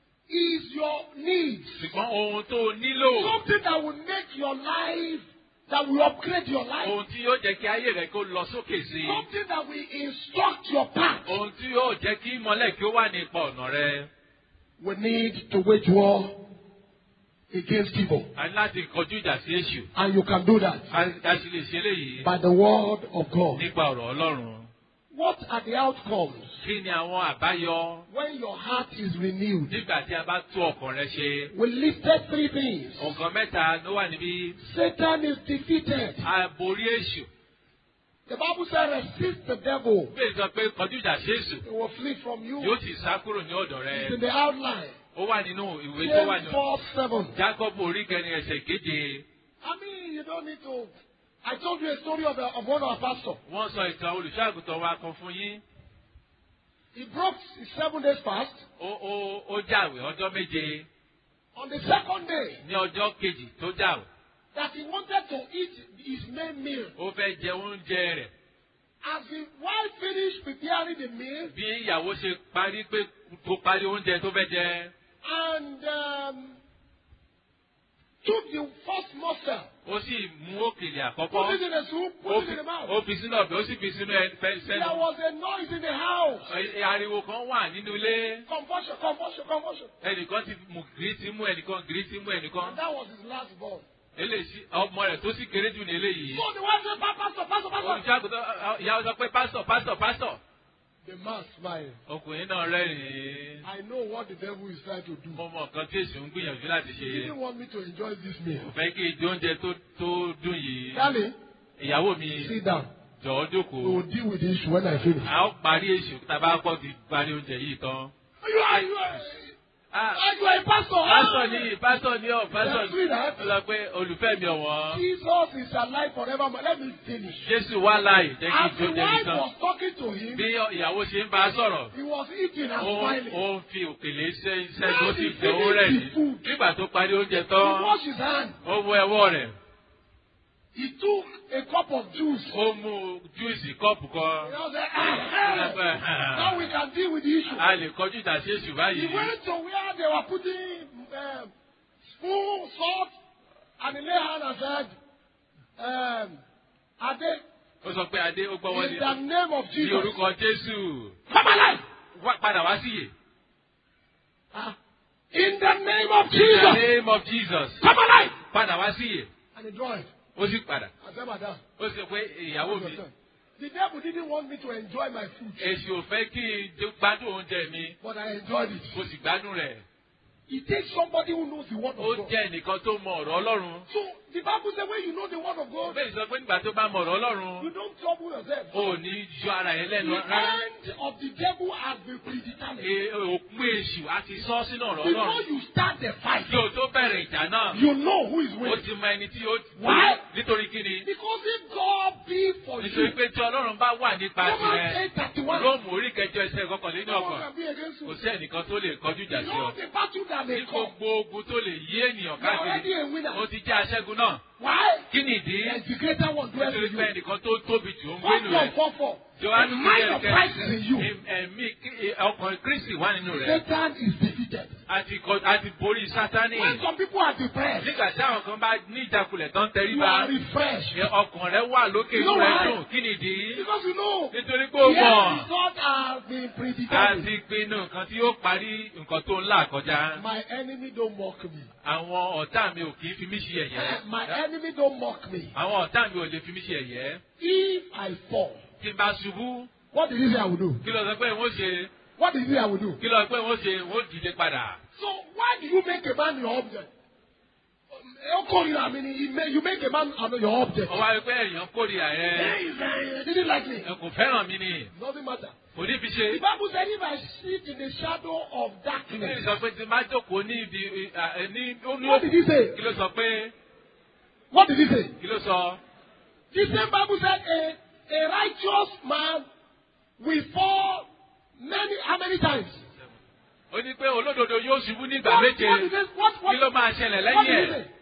is your needs. ṣùgbọ́n ohun tó o nílò Something that will make your life, that will upgrade your life. ohun tí yóò jẹ́ kí ayé rẹ kó lọ sókè sí i Something that will instruct your path. ohun tí yóò jẹ́ kí ìmọ́lẹ̀ kí ó wà ní ipa ọ̀nà rẹ. We need to wage war against evil. a ní láti kọjú ìjà sí èṣù And you can do that a a sì lè ṣe eléyìí by the word of God. nípa ọ̀rọ̀ ọlọ́run. What are the outcomes kí ni àwọn àbáyọ when your heart is renewed? nígbà tí a bá tú ọkàn rẹ ṣe. We listed three things. nǹkan mẹ́ta ló wà níbí Satan is defeated. a borí èṣù. The Bible says resist the devil. bẹ́ẹ̀ sọ pé kọjú ìjà sí èṣù He will flee from you. yóò sì sá kúrò ní ọ̀dọ̀ It's rẹ. in the outline. ó wà nínú ìwé tó wà James ní 4 7. Jacob orí kẹrin ẹsẹ̀ keje. I mean, you don't need to. I told you a story of, a, of one of our pastors. wọ́n sọ ìtàn olùṣọ́àgùtàn wa kan fún yín. He broke his seven days fast. ó ó ó jàwé ọjọ́ méje On the second day, ní ọjọ́ kejì tó jàwé. that he wanted to eat his main meal. ó fẹ́ jẹ oúnjẹ rẹ̀. As the wife finished preparing the meal, bí ìyàwó ṣe parí pé tó parí oúnjẹ tó fẹ́ jẹ. and um, took the first morsel, ó sì mú òkèlè put it àkọ́kọ́. in the soup, ó put it fi in the mouth. ó fi sínú ọ̀bẹ ó sì fi sínú ẹ- fẹ́- There sẹ́nu. was a noise in the house. Ẹ- ariwo kan wà nínú ilé. Convulsion, convulsion, convulsion. ẹnìkan ti mú gírí ti mú ẹnìkan gírí ti mú ẹnìkan. And that was his last born. eléyìí ọmọ rẹ̀ tó sì kéré jù ní eléyìí. So the wife said, "Pa- Pastor, Pastor, Pastor. olùṣàgùtàn ìyàwó sọ pé pásítọ̀ pásítọ̀ pásítọ̀. The man smiled. ọkùnrin náà rẹ́rìn-ín. I know what the devil is trying to do. mo mọ nǹkan tí èsì ń gbìyànjú láti He ṣe. didn't want me to enjoy this meal. kò fẹ́ kí ìdí oúnjẹ tó tó dùn yìí. Darling, ìyàwó mi sit down. jọ̀ọ́ We jókòó. will deal with the issue when I finish. a ó parí èṣù tá a bá kọ́ ti parí oúnjẹ yìí tán. You are, you are, Ah, you are a pastor. pásítọ̀ ni pásítọ̀ ni ọ̀ pásítọ̀ Let's ni. read that. ó lọ pé olùfẹ́ mi ọ̀wọ́n. Jesus is alive forevermore. Let me finish. Jésù wá láì jẹ́ kí As the ìjọ jẹ́ wife nìkan. was talking to him, bí ìyàwó ṣe ń bá a sọ̀rọ̀. he was eating and ó smiling. ó ń fi òkèlè ṣe iṣẹ́ Now tó sì he fẹ́ owó rẹ̀ ní. finished the food. nígbà tó parí oúnjẹ He tán washed his hand. ó wọ ẹwọ́ rẹ̀ He took a cup of juice. ó mú júùsì kọ́ọ̀pù kan. He now said, "Ah, Now we can deal with the issue. a lè kọjú ìjà sí èṣù He báyìí. went to where they were putting um, spoon, salt, and he lay hand and said, um, Ade, ó sọ pé adé ó gbọ́wọ́ in ní the name of ní Jesus, orúkọ jésù come alive. Wá- padà wá síyè. Ah, in the name of in the Jesus, name of jesus come alive. padà wá síyè. And he joined. ó sì padà. I said, Madam, ó sọ pé ìyàwó mi The devil didn't want me to enjoy my food, èsì ò fẹ́ kí n jẹ- gbádùn oúnjẹ mi but I enjoyed it. mo sì gbádùn rẹ̀. It takes somebody who knows the word ó of God. jẹ́ ẹnìkan tó mọ ọ̀rọ̀ ọlọ́run. So the Bible says when you know the word of God, bẹ́ẹ̀ sọ pé nígbà tó bá mọ ọ̀rọ̀ ọlọ́run you don't trouble yourself. ò ní yọ ara yẹn The lẹ́nu rárá. end of the devil has been predetermined. E- òpin èṣù á ti sọ sínú ọ̀rọ̀ Before ọlọ́run. you start the fight, kí o tó bẹ̀rẹ̀ ìjà náà you know who is ó winning. ti mọ ẹni tí ó Why? nítorí kí ni. Because if God be for nítorí you, pé tí ọlọ́run bá wà nípa Romans tirẹ̀ 8:31, róòmù orí kẹjọ ẹsẹ̀ kọkànlélí no one ọkàn can be against kò you. sí ẹnìkan tó lè kọjú ìjà You sí ọ. know the battle that may ní come. gbogbo ogun tó lè yí ènìyàn You are already káàkiri a winner. ó ti jẹ́ aṣẹ́gun náà. Why? kí ni ìdí? Yes, the greater one dwells nítorí in pé you. ẹnìkan tó tóbi jù ń First gbénu John rẹ̀. 4 4. Jòhánù The kí mind of Christ is in you. ẹ̀mí kí- ọkàn Kristi wà nínú rẹ̀. Satan is defeated. àti kọ- àti borí Sátánì. When some people are depressed, nígbà tí àwọn kan bá ní ìjákulẹ̀ tán you tẹríba are refreshed. ẹ ọkàn rẹ wà lókè You know inú rẹ why? dùn kí ni ìdí? Because you know, nítorí pé ó the end mọ̀ result has been predetermined. àti pinnu nǹkan tí yóò parí nǹkan tó ń là kọjá. My enemy don't mock me. àwọn ọ̀tá mi ò kì í fi mí ṣe ẹ̀yẹ́. My enemy don't mock me. àwọn ọ̀tá mi ò lè fi mí ṣe ẹ̀yẹ́. If I fall, tí n bá ṣubú what did he say I will do? kí ló sọ pé wọ́n ṣe What did he say I will do? kí ló sọ pé wọ́n ṣe wọ́n dìde padà. So why do you make a man your object? Okay, I mean, you make, you make a man your object. ọwọ́ ayé pé èèyàn kórìíra Hey, ẹ he's, uh, didn't like me. ẹ kò fẹ́ràn mi ni Doesn't matter. kò ní fi The ṣe. Bible said if I sit in the shadow of Bíbélì darkness, sọ pé tí n bá jókòó ní ibi ẹ, ní ó ní what did he say? kí ló sọ pé What did he say? kí ló sọ. The same Bible said a, a righteous man will fall many, how many times? ó ní pé olódodo yóò ṣubú ní ìgbà What, méje what, did he, what, what, kí ló máa ṣẹlẹ̀ what lẹ́yìn did he ẹ̀ say?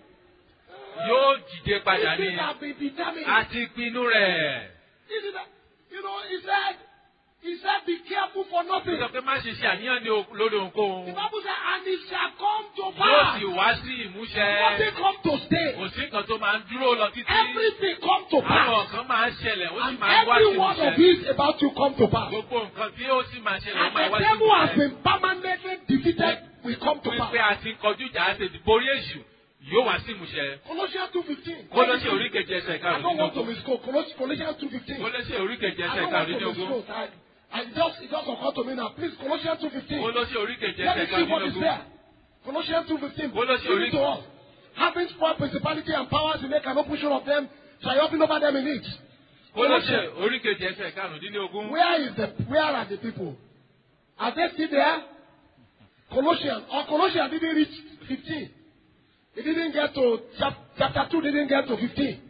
yóò dìde padà These ní things have been determined. àti pinnu rẹ̀. This is the- you know, he said, he said, be careful for ó nothing. sọ pé má ṣe ṣe àníyàn ní o- lórí The ohunkóhun Bible said, and it shall come to yóò pass. sì wá sí ìmúṣẹ Nothing come to stay. kò sí nǹkan tó máa ń dúró lọ títí Everything come to àwọn pass. kan máa ń ṣẹlẹ̀ ó sì And máa ń wá sí every one of ìmúṣẹ these about to come to pass. gbogbo nǹkan tí ó sì máa ṣẹlẹ̀ ó And máa the wá sí devil has ìmúṣẹ been permanently defeated will come to wípé pass. a ti kọjú ìjà àti borí èṣù yóò wá sí ìmúṣẹ Colossians 2.15. kólóṣè oríkejì ẹsẹ̀ I don't want to karùndínlógún misquote. Colos- Colossians 2.15. kólóṣè oríkejì I ẹsẹ̀ don't want to karùndínlógún misquote. I, I just, it just occurred to me now. Please, Colossians 2.15. kólóṣè oríkejì Let me ẹsẹ̀ see what is karùndínlógún there. Colossians 2.15. Colossians Give it to us. Having spoiled principality and powers, he make an open show of them, triumphing over them in it. kólóṣè oríkejì ẹsẹ̀ karùndínlógún Where is the where are the people? Are they still there? Colossians or Colossians didn't reach 15. It didn't get to chap, chapter 2 didn't get to 15.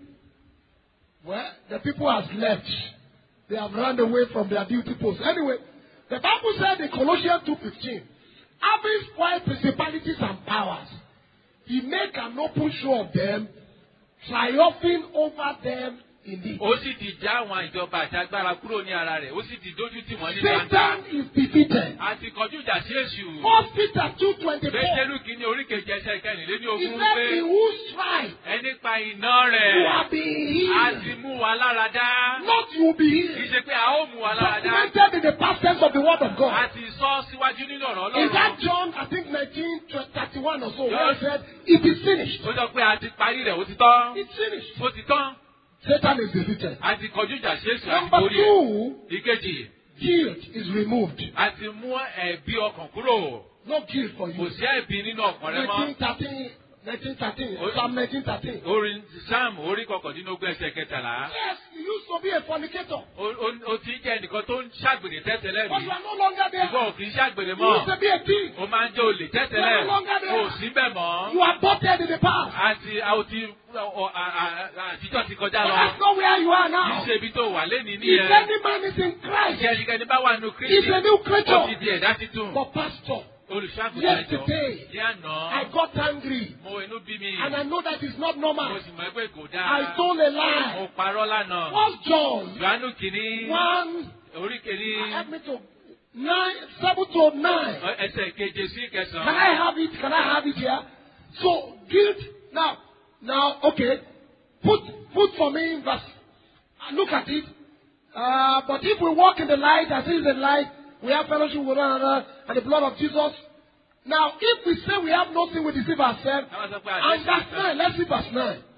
Well, the people has left. They have run away from their duty post. Anyway, the Bible said in Colossians 2.15, having spoiled principalities and powers, he make an open show of them, triumphing over them indeed. ó sì ti já àwọn ìjọba àti agbára kúrò ní ara rẹ̀ ó sì ti dójú tì wọ́n ní gbangba Satan is defeated. àti kọjú ìjà sí èṣù First Peter 2.24. pétérù kìíní oríkejì ẹsẹ̀ He kẹrìnlélógún said, pé in whose strife ẹni pa iná you rẹ̀ are being a healed. ti mú wa lára dá Not you will be kì í healed. ṣe pé a ó mú wa lára dá Documented in the past tense of the word of a God. ti sọ síwájú nínú ọ̀rọ̀ In that ọlọ́run John, I think 1931 or so, where he said, it is finished. ó sọ pé a ti parí rẹ̀ ó ti tán It's finished. ó ti tán Satan is defeated. a ti kọjú ìjà sí èṣù àti Number borí ẹ̀ two, ìkejì guilt is removed. a ti mú ẹ̀bi ọkàn kúrò No guilt for kò you. sí ẹ̀bi nínú ọkàn rẹ mọ́ 1913, 1913, Oh. Psalm 1913. orin sam orí kọkàndínlógún ẹsẹ̀ kẹtàlá Yes, you used to be a fornicator, O- o o ti jẹ́ ẹnìkan tó ń ṣàgbèrè tẹ́tẹ́lẹ̀ but rí you are no longer there. ìwọ ò kì í ṣàgbèrè You mọ́ used to be a thief. o máa ń jẹ́ olè tẹ́tẹ́lẹ̀ No longer there. o ò sí bẹ́ẹ̀ mọ́ You are butted in the past. àti a ò ti ọ- a- a- a- àtijọ́ ti kọjá But lọ that's not where you are kì í now. ṣe ibi tó wà lẹ́ni If nìyẹn any man is in ìṣe Christ, ẹnikẹ́ni bá wà nínú he's kristi a new ó ti creature. di ẹ̀dá titun But pastor, olùṣàgùtàn ẹ̀jọ̀ Yesterday, ní àná I got angry mo inú bí mi and I know that it's not mo normal. sì mọ̀ pé kò I dáa told a mo lie. parọ́ lánàá First John johannu kìíní one, orí kìíní help me to nine, seven to nine. ẹsẹ̀ keje sí Can I kẹsàn-án. have it? Can I have it here? So guilt. Now, now, okay. Put put for me in verse. uh, Look at it. Uh, but if we walk in the light, as he is in light, we have fellowship with one another, and the blood of Jesus. Now, if we say we have nothing, we deceive ourselves. Àwọn sọ pé And àdéhùn verse nine. Let's see verse nine.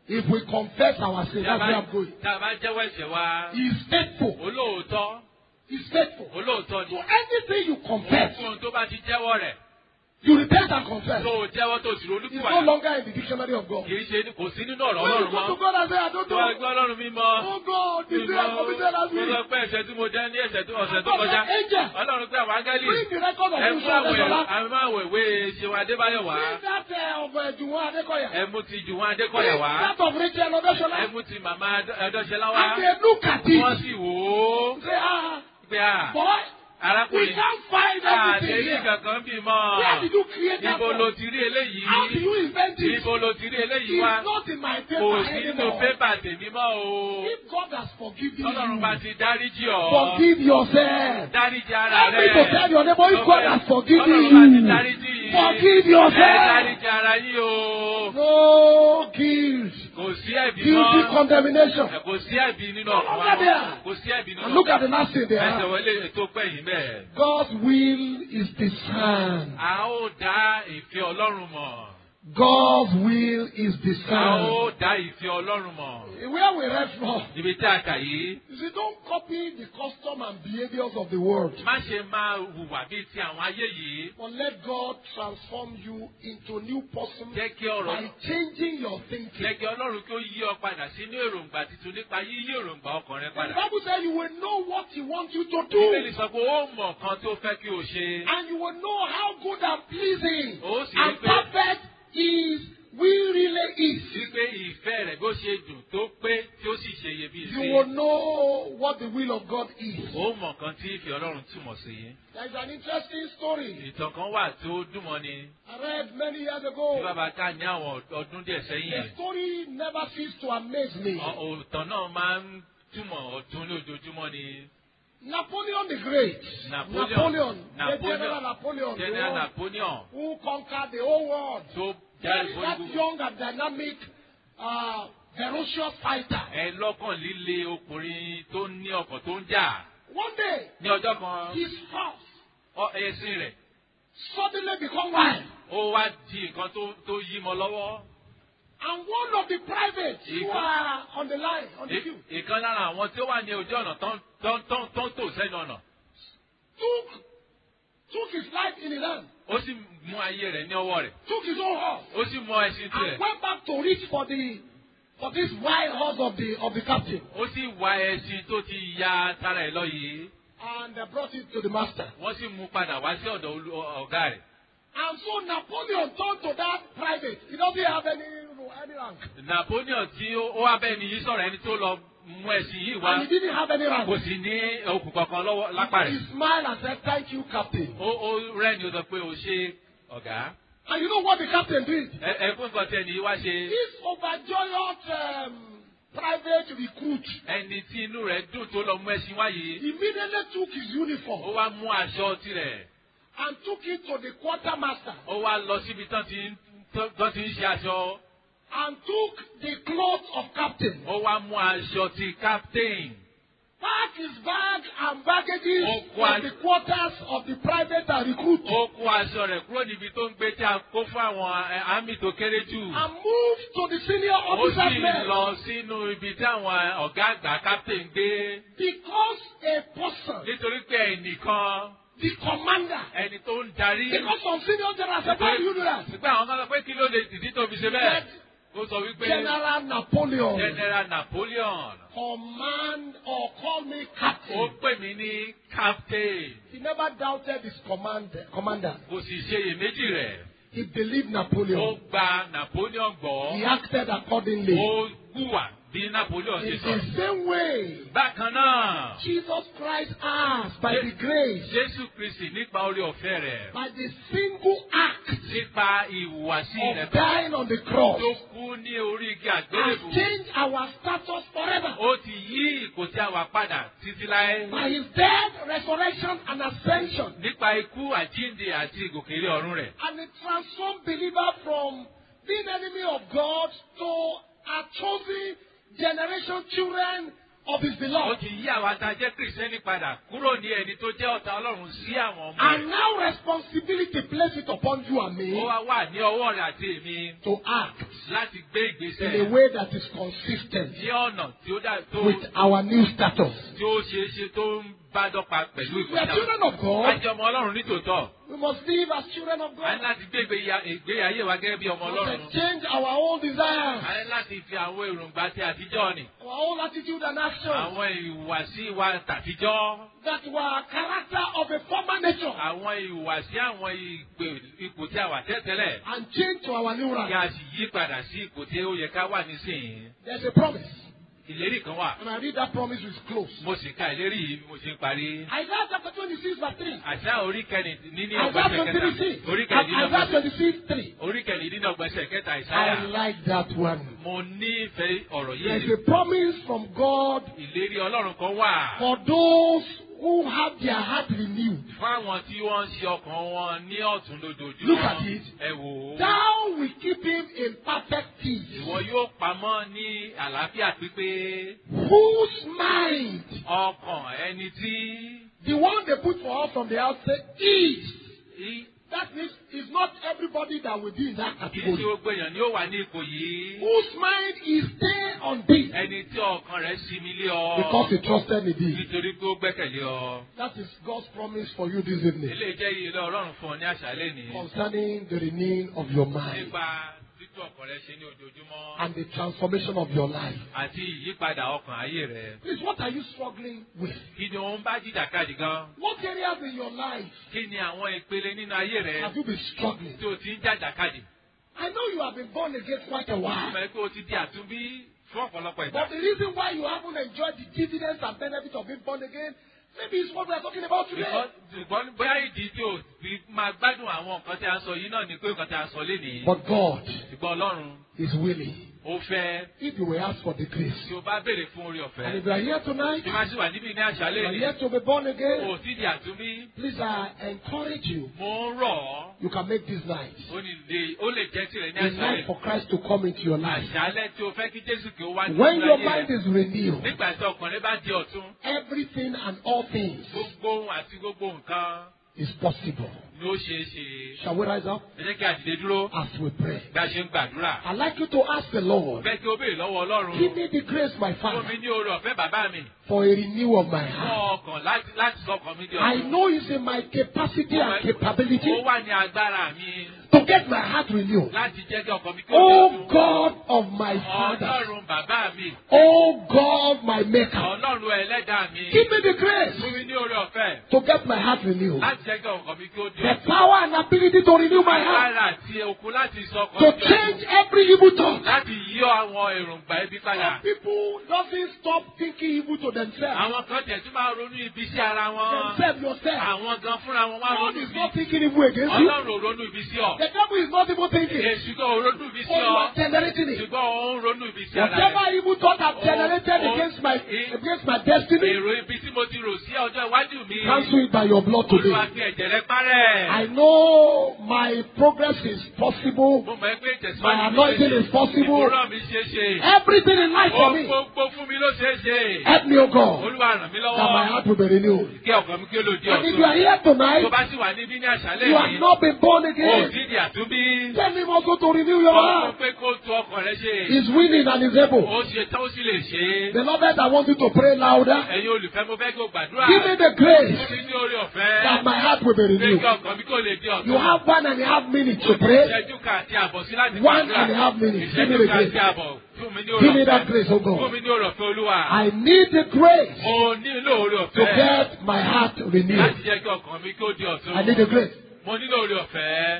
If we confess our sin, Tá a that's where bá- I'm going. tá a bá jẹ́wọ́ ẹ̀ṣẹ̀ wa He is faithful. olóòótọ́ He is faithful. olóòótọ́ So ni anything you confess, ohunkóhun tó bá ti jẹ́wọ́ rẹ̀ you repent and confess. tó o jẹ́wọ́ tó o sì It's no ronúpìwàdà longer in the dictionary of God. kì í ṣe kò sí nínú ọ̀rọ̀ When you ọlọ́run go to mọ́ God and say, I don't tó a know. gbọ́ ọlọ́run mímọ́ Oh God, the sin I committed last mo week. sọ pé ẹ̀ṣẹ̀ tí mo dá ní ẹ̀ṣẹ̀ tó ọ̀sẹ̀ tó God kọjá said, angel, ọlọ́run pé àwọn áńgẹ́lì bring the record of ẹ you, mú son àwẹ̀ Desola. àwọn máa wẹ̀ ìwé ṣeun adébáyọ̀ wá Bring that uh, of uh, Juwon Adekoya. ẹ mú ti jùwọ́n adékọ̀yà Bring wá that of Rachel Odesola. ẹ mú ti màmá ẹdọ́ṣẹlá wá And they look at wọ́n it. sì wò ó Say, ah, pé à boy, we arákùnrin can't find everything àdéhìí here. kankan bí mọ́ Where did you create that ibo ló from? ti rí eléyìí How do you invent it? ibo ló ti rí eléyìí It's wá not in my paper kò sí nínú anymore. pépà tèmi mọ́ o If God has forgiven ọlọ́run bá you, ti dáríjì ọ́ forgive yourself. dáríjì ara Help me rẹ̀ to tell your neighbor if God has forgiven ọlọ́run bá ti you. dáríjì Forgive ẹ yourself. dáríjì ara yín o No guilt. kò sí ẹ̀bí Guilty mọ́ condemnation. kò sí ẹ̀bí nínú ọ̀rọ̀ wa Look at there. kò sí ẹ̀bí nínú And look ọ̀rọ̀ at the last thing ẹsẹ̀ there. wọlé ètò pẹ̀yìn bẹ́ẹ̀. God's will is discerned. a ó dá ìfẹ́ ọlọ́run mọ̀ God's will is a ó discerned. dá ìfẹ́ ọlọ́run mọ̀ Where we read from, níbi tí a kà yìí you see, don't copy the custom and behaviors of the world. má ṣe máa hùwà bíi ti àwọn ayé yìí But let God transform you into a new person jẹ́ kí ọ̀rọ̀ by changing your thinking. jẹ́ kí ọlọ́run kí ó yí ọ padà sínú èròǹgbà tuntun nípa yíyí èròǹgbà ọkàn rẹ The padà. Bible says you will know what He wants you to Bíbélì do. sọ pé ó mọ̀ kan tó fẹ́ kí o ṣe. And you will know how good and pleasing Ó sì rí and pé perfect His will really is. wípé ìfẹ́ rẹ̀ bó ṣe dùn tó pé tí ó sì ṣe iyebíye You sí. will know what the will of God is. Ó mọ̀ kan tí ìfẹ́ ọlọ́run túmọ̀ sí. There is an interesting story Ìtàn kan wà tó dùnmọ́ ni I read many years tí ago. bàbá ká ní àwọn ọdún díẹ̀ The sẹ́yìn. story never ceased to amaze me. Ọ- Òtàn náà máa ń túmọ̀ ọ̀tún ní ojoojúmọ́ ni. Napoleon the Great, Napoleon. Napoleon, the Napoleon. General Napoleon, the General one Napoleon who conquered the whole world. tó That, jáde that fún young and dynamic, uh, ferocious fighter. ẹ lọ́kàn líle ọkùnrin tó ní ọkàn tó ń jà. One day, Ní ọjọ́ kan, his horse ọ- ẹṣin rẹ̀ suddenly become wild. ó wá di nǹkan tó tó yí mọ́ lọ́wọ́. And one of the privates who Ìkan- are on the line, on the Ì- queue, Ìkan lára àwọn tí ó wà ní ojú ọ̀nà tán tán tán tán tò sẹ́nu ọ̀nà. took, took his life in his hand, Ó sì mú ayé rẹ̀ ní ọwọ́ rẹ̀. took his own horse, Ó sì mú ẹṣin and tirẹ̀. went back to reach for the for this wild horse of the of the captain, Ó sì wá ẹṣin tó ti ya tara ẹ̀ lọ yìí. and uh, brought it to the master. Wọ́n sì mú padà wá sí ọ̀dọ̀ olú- ọ- ọ̀gá rẹ̀. And so Napoleon turned to that private. He doesn't have any any rank, Napoleon tí ó ó wá bẹ́ẹ̀ ni yìí sọ̀rọ̀ ẹni tó lọ mú ẹṣin yìí wá. and he didn't have any rank. Kò sì ní okùn kankan lọ́wọ́ lápá He rẹ̀. smiled and said, "Thank you, captain." Ó ó rẹ́ni ó sọ pé o ṣe ọ̀gá. And you know what the captain did? Ẹ ẹ fún nǹkan tí ẹni yìí wá ṣe. This overjoyed um, private recruit Ẹni tí inú rẹ̀ dùn tó lọ mú ẹṣin wá yìí. immediately took his Ó uniform wá mú aṣọ tirẹ̀. and took it to the quartermaster Ó wá lọ síbi tán ti ń tán tán ti ń ṣe aṣọ. and took the clothes of captain, Ó wá mú aṣọ ti captain. packed his bag and baggages Oh, from what? the quarters of the private and recruit Ó kó aṣọ rẹ̀ kúrò níbi tó ń gbé tí a kó fún àwọn ẹ, àmì tó kéré jù. and moved to the senior Ó officer's sì mess lọ sínú ibi tí àwọn ọ̀gá àgbà captain gbé. because a person, Nítorí pé ẹnìkan the commander, ẹni tó ń darí. because some senior generals said, "Why do you do that?" Ṣùgbọ́n àwọn kan sọ pé kí ló lè dìdí tó fi ṣe bẹ́ẹ̀. Ó sọ wípé General Napoleon General Napoleon command or call me ó captain. pè mí ní captain. He never doubted his command, commander. Kò sì ṣe iyèméjì rẹ̀. He believed Ó Napoleon. gba Napoleon He gbọ́. acted accordingly. Ó hùwà bí Napoleon ṣe In sọ. the same way, Bákan náà, Jesus Christ asked by the grace, Jésù Kristì nípa orí ọ̀fẹ́ rẹ̀. by the single act Nípa ìhùwàsí rẹ̀ of dying on the cross, tó kú ní orí igi has àgbélébùú. changed our status forever. Ó ti yí ipò tí a wà padà títí láé. By his death, resurrection, and ascension. Nípa ikú àjíǹde àti ìgòkèlé ọ̀run rẹ̀. And it transformed believer from being enemy of God to a chosen generation, children of his ó beloved. ti yí àwa tá a jẹ́ kìrìsìtẹ́nì padà kúrò ní ẹni tó jẹ́ ọ̀tá ọlọ́run sí àwọn ọmọ And rẹ̀. now responsibility place it upon you and ó me wá wà ní ọwọ́ rẹ̀ àti èmi to act láti gbé in a ìgbésẹ̀ way that is consistent ní ọ̀nà tí ó dá tó with our new status. tí ó ṣeé ṣe tó ń bá dọ́gba pẹ̀lú We are ìgbésẹ̀. children of God. Ajẹ́ ọmọ ọlọ́run nítòótọ́. We must live as children of A ní God. láti gbé ìgbé- ìgbé ayé wa gẹ́gẹ́ bí ọmọ We ọlọ́run. must exchange our old desires, A ní láti fi àwọn èròǹgbà tí àtijọ́ ni. our old attitude and action Àwọn ìhùwàsí wa tàtijọ́. that were character of a former nature Àwọn ìhùwàsí àwọn ìpè- ipò tí a wà tẹ́tẹ́lẹ̀. and change to our new Kí rank. a sì yí padà sí ipò tí ó yẹ ká wà nísìnyí. There's a promise. Ìlérí kan wà. And I read that promise with close. Mo sì ka ìlérí yìí bí mo ṣe ń parí. Isaiah chapter 26, verse 3. Àṣà orí kẹrin ní ní Isaiah ọgbẹ́sẹ̀ kẹta. 26. Orí Isaiah kẹrìndínlọ́gbọ̀nsẹ̀. 26, 3. Orí kẹrìndínlọ́gbọ̀nsẹ̀ kẹta I ìsáyà. like that one. Mo nífẹ̀ẹ́ ọ̀rọ̀ There's yìí. a promise from God Ìlérí Ọlọ́run kan wà. for those who have their heart renewed. Fún àwọn tí wọ́n ń ṣe ọkàn wọn ní ọ̀tún lójoojúmọ́. Look at it. Ẹ wò ó. Thou will keep him in perfect peace, Ìwọ yóò pamọ́ ní àlàáfíà pípé. whose mind, Ọkàn ẹni tí. the one they put for us from the outset, is. í- That means it's not everybody that will be in that Kì í ṣe category. gbogbo èèyàn ni ó wà ní ipò yìí. Whose mind is stay on thee Ẹni tí ọkàn rẹ̀ sinmi lé ọ. because he trusted in thee. Nítorí pé ó gbẹ́kẹ̀lé ọ. That is God's promise for you this evening Eléyìí jẹ́ ilé Ọlọ́run fún ọ ní àṣálẹ́ ní. concerning the renewing of your mind Nípa títú ọkàn rẹ ṣe ní ojoojúmọ́. and the transformation of your life. Àti ìyípadà ọkàn ayé rẹ. Please, what are you struggling with? Kí ni òun bá jìjàkadì gan? What areas in your life Kí ni àwọn ìpele nínú ayé rẹ have you been struggling? tí o ti ń jàjàkadì? I know you have been born again quite a Mo while. mọ̀ pé o ti di àtúnbí fún ọ̀pọ̀lọpọ̀ ìgbà. But the reason why you haven't enjoyed the dividends and benefits of being born again, maybe it's what we are talking about today. Ṣùgbọ́n ṣùgbọ́n bóyá ìdí tí o fi máa gbádùn àwọn nǹkan tí a ń sọ yìí náà ni pé nǹkan tí a ń sọ lénìí. But God Ṣùgbọ́n Ọlọ́run is willing. ó fẹ́ If you will ask for the grace. tí o bá béèrè fún orí And ọ̀fẹ́. if you are here tonight, Tí máa ṣì wà níbí ní àṣálẹ́ you are ni. yet to be born O again, ò tí di àtúnbí. please I encourage you. Mo ń rọ̀ ọ́. You can make this night Ó ní lè ó lè jẹ́ tirẹ̀ ní a night àṣálẹ́. for Christ to come into your life. Àṣálẹ́ tí o fẹ́ kí Jésù kí o wá nínú When your ayé mind rẹ. is renewed, Nígbà tí ọkàn rẹ bá di ọ̀tún. everything and all things Gbogbo ohun àti gbogbo nǹkan is possible. ni ó ṣeé ṣe. Shall we rise up Ẹ jẹ́ kí a dìde dúró as we pray? bí a ṣe ń gbàdúrà. I'd like you to ask the Lord, Fẹ́ kí o béèrè lọ́wọ́ Ọlọ́run. give me the grace, my Fún Father, mi ní oore ọ̀fẹ́ bàbá mi. for a renewal of my Fún heart. ọkàn láti láti sọkàn mi di I ọ̀tún. know it's in my capacity and capability Ó wà ní agbára mi to get my heart renewed. láti jẹ́ kí ọkàn mi kí ó di Oh ọ̀tún. God of my Father, Ọlọ́run bàbá mi. oh God my Maker, Ọlọ́run ẹlẹ́dàá mi. give me the grace Fún mi ní oore ọ̀fẹ́ to get my heart renewed. láti jẹ́ kí ọkàn mi kí ó di The ọ̀tún. power and ability to renew my heart, Agbára àti okun láti sọkàn to mi di ọ̀tún. change every evil thought. Láti yí àwọn èròǹgbà ibi padà. Some people doesn't stop thinking evil to themselves. Àwọn kan tẹ̀ tún máa ronú ibi sí ara wọn. Themselves yourself. Àwọn gan fúnra wọn wá God ronú is ibi. not thinking evil against you. Ọlọ́run ò ronú ibi sí ọ. The devil is not even thinking. Èṣù gan ò ronú ibi sí Oh, you ọ. are generating it. Ṣùgbọ́n òun ronú ibi sí ara rẹ̀. Whatever evil thought I've generated Oh, against my oh, against my destiny, Èrò ibi tí mo ti rò sí ọjọ́ iwájú mi. cancel it by your blood today. Olúwa fi ẹ̀jẹ̀ rẹ parẹ́. I know my progress is possible. Mo mọ̀ pé ìtẹ̀síwájú My anointing is possible. Ìmúràn mi ṣe é ṣe. Everything in life for Ohun me. gbogbo fún mi ló ṣe é ṣe. Help me, O God, Olúwa ràn mí that my lọ́wọ́. heart will be renewed. Kí ọkàn mi kí ó lò di And if you are ọ̀tún. here tonight, Tó bá sì wà níbí ní àṣálẹ́ you have yìí. not been born O ò again. tí di àtúnbí. Tell him also to renew your Ó sọ heart. pé kó tu ọkàn rẹ ṣe. He's willing and he's able. Ó ṣe tán ó sì lè ṣe é. Beloved, I want you to pray louder. Ẹ̀yin olùfẹ́ mo fẹ́ kí o gbàdúrà. Give me the grace Fún mi ní orí that ọ̀fẹ́. my heart will be Pé renewed. kí ọkàn mi kó lè di ọ̀tún. You have one and a half minutes to pray. Ìṣẹ́jú kan àti àbọ̀ sí láti One gbàdúrà. and a half minutes. Give me Ìṣẹ́jú the kan àti grace. àbọ̀. Fún mi ní orí Give me ọ̀fẹ́. that grace, oh Fún God. mi ní orí ọ̀fẹ́ Olúwa. I need the grace Mo nílò orí to ọ̀fẹ́. get my heart Láti renewed. jẹ́ kí ọkàn mi kí ó di ọ̀tún. I need the grace. Mo nílò orí ọ̀fẹ́.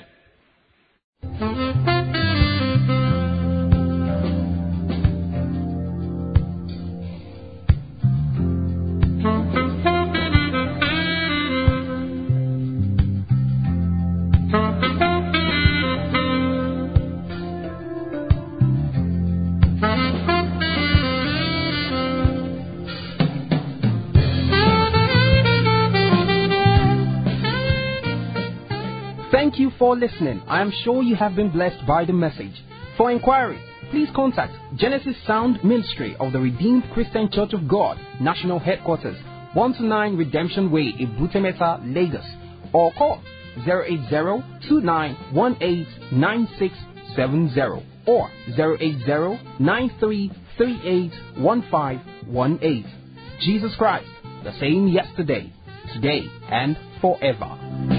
Thank you for listening. I am sure you have been blessed by the message. For inquiries, please contact Genesis Sound Ministry of the Redeemed Christian Church of God, National Headquarters, 129 Redemption Way, Ibutemeta, Lagos, or call 080-2918-9670 or 080-9338-1518. Jesus Christ, the same yesterday, today, and forever.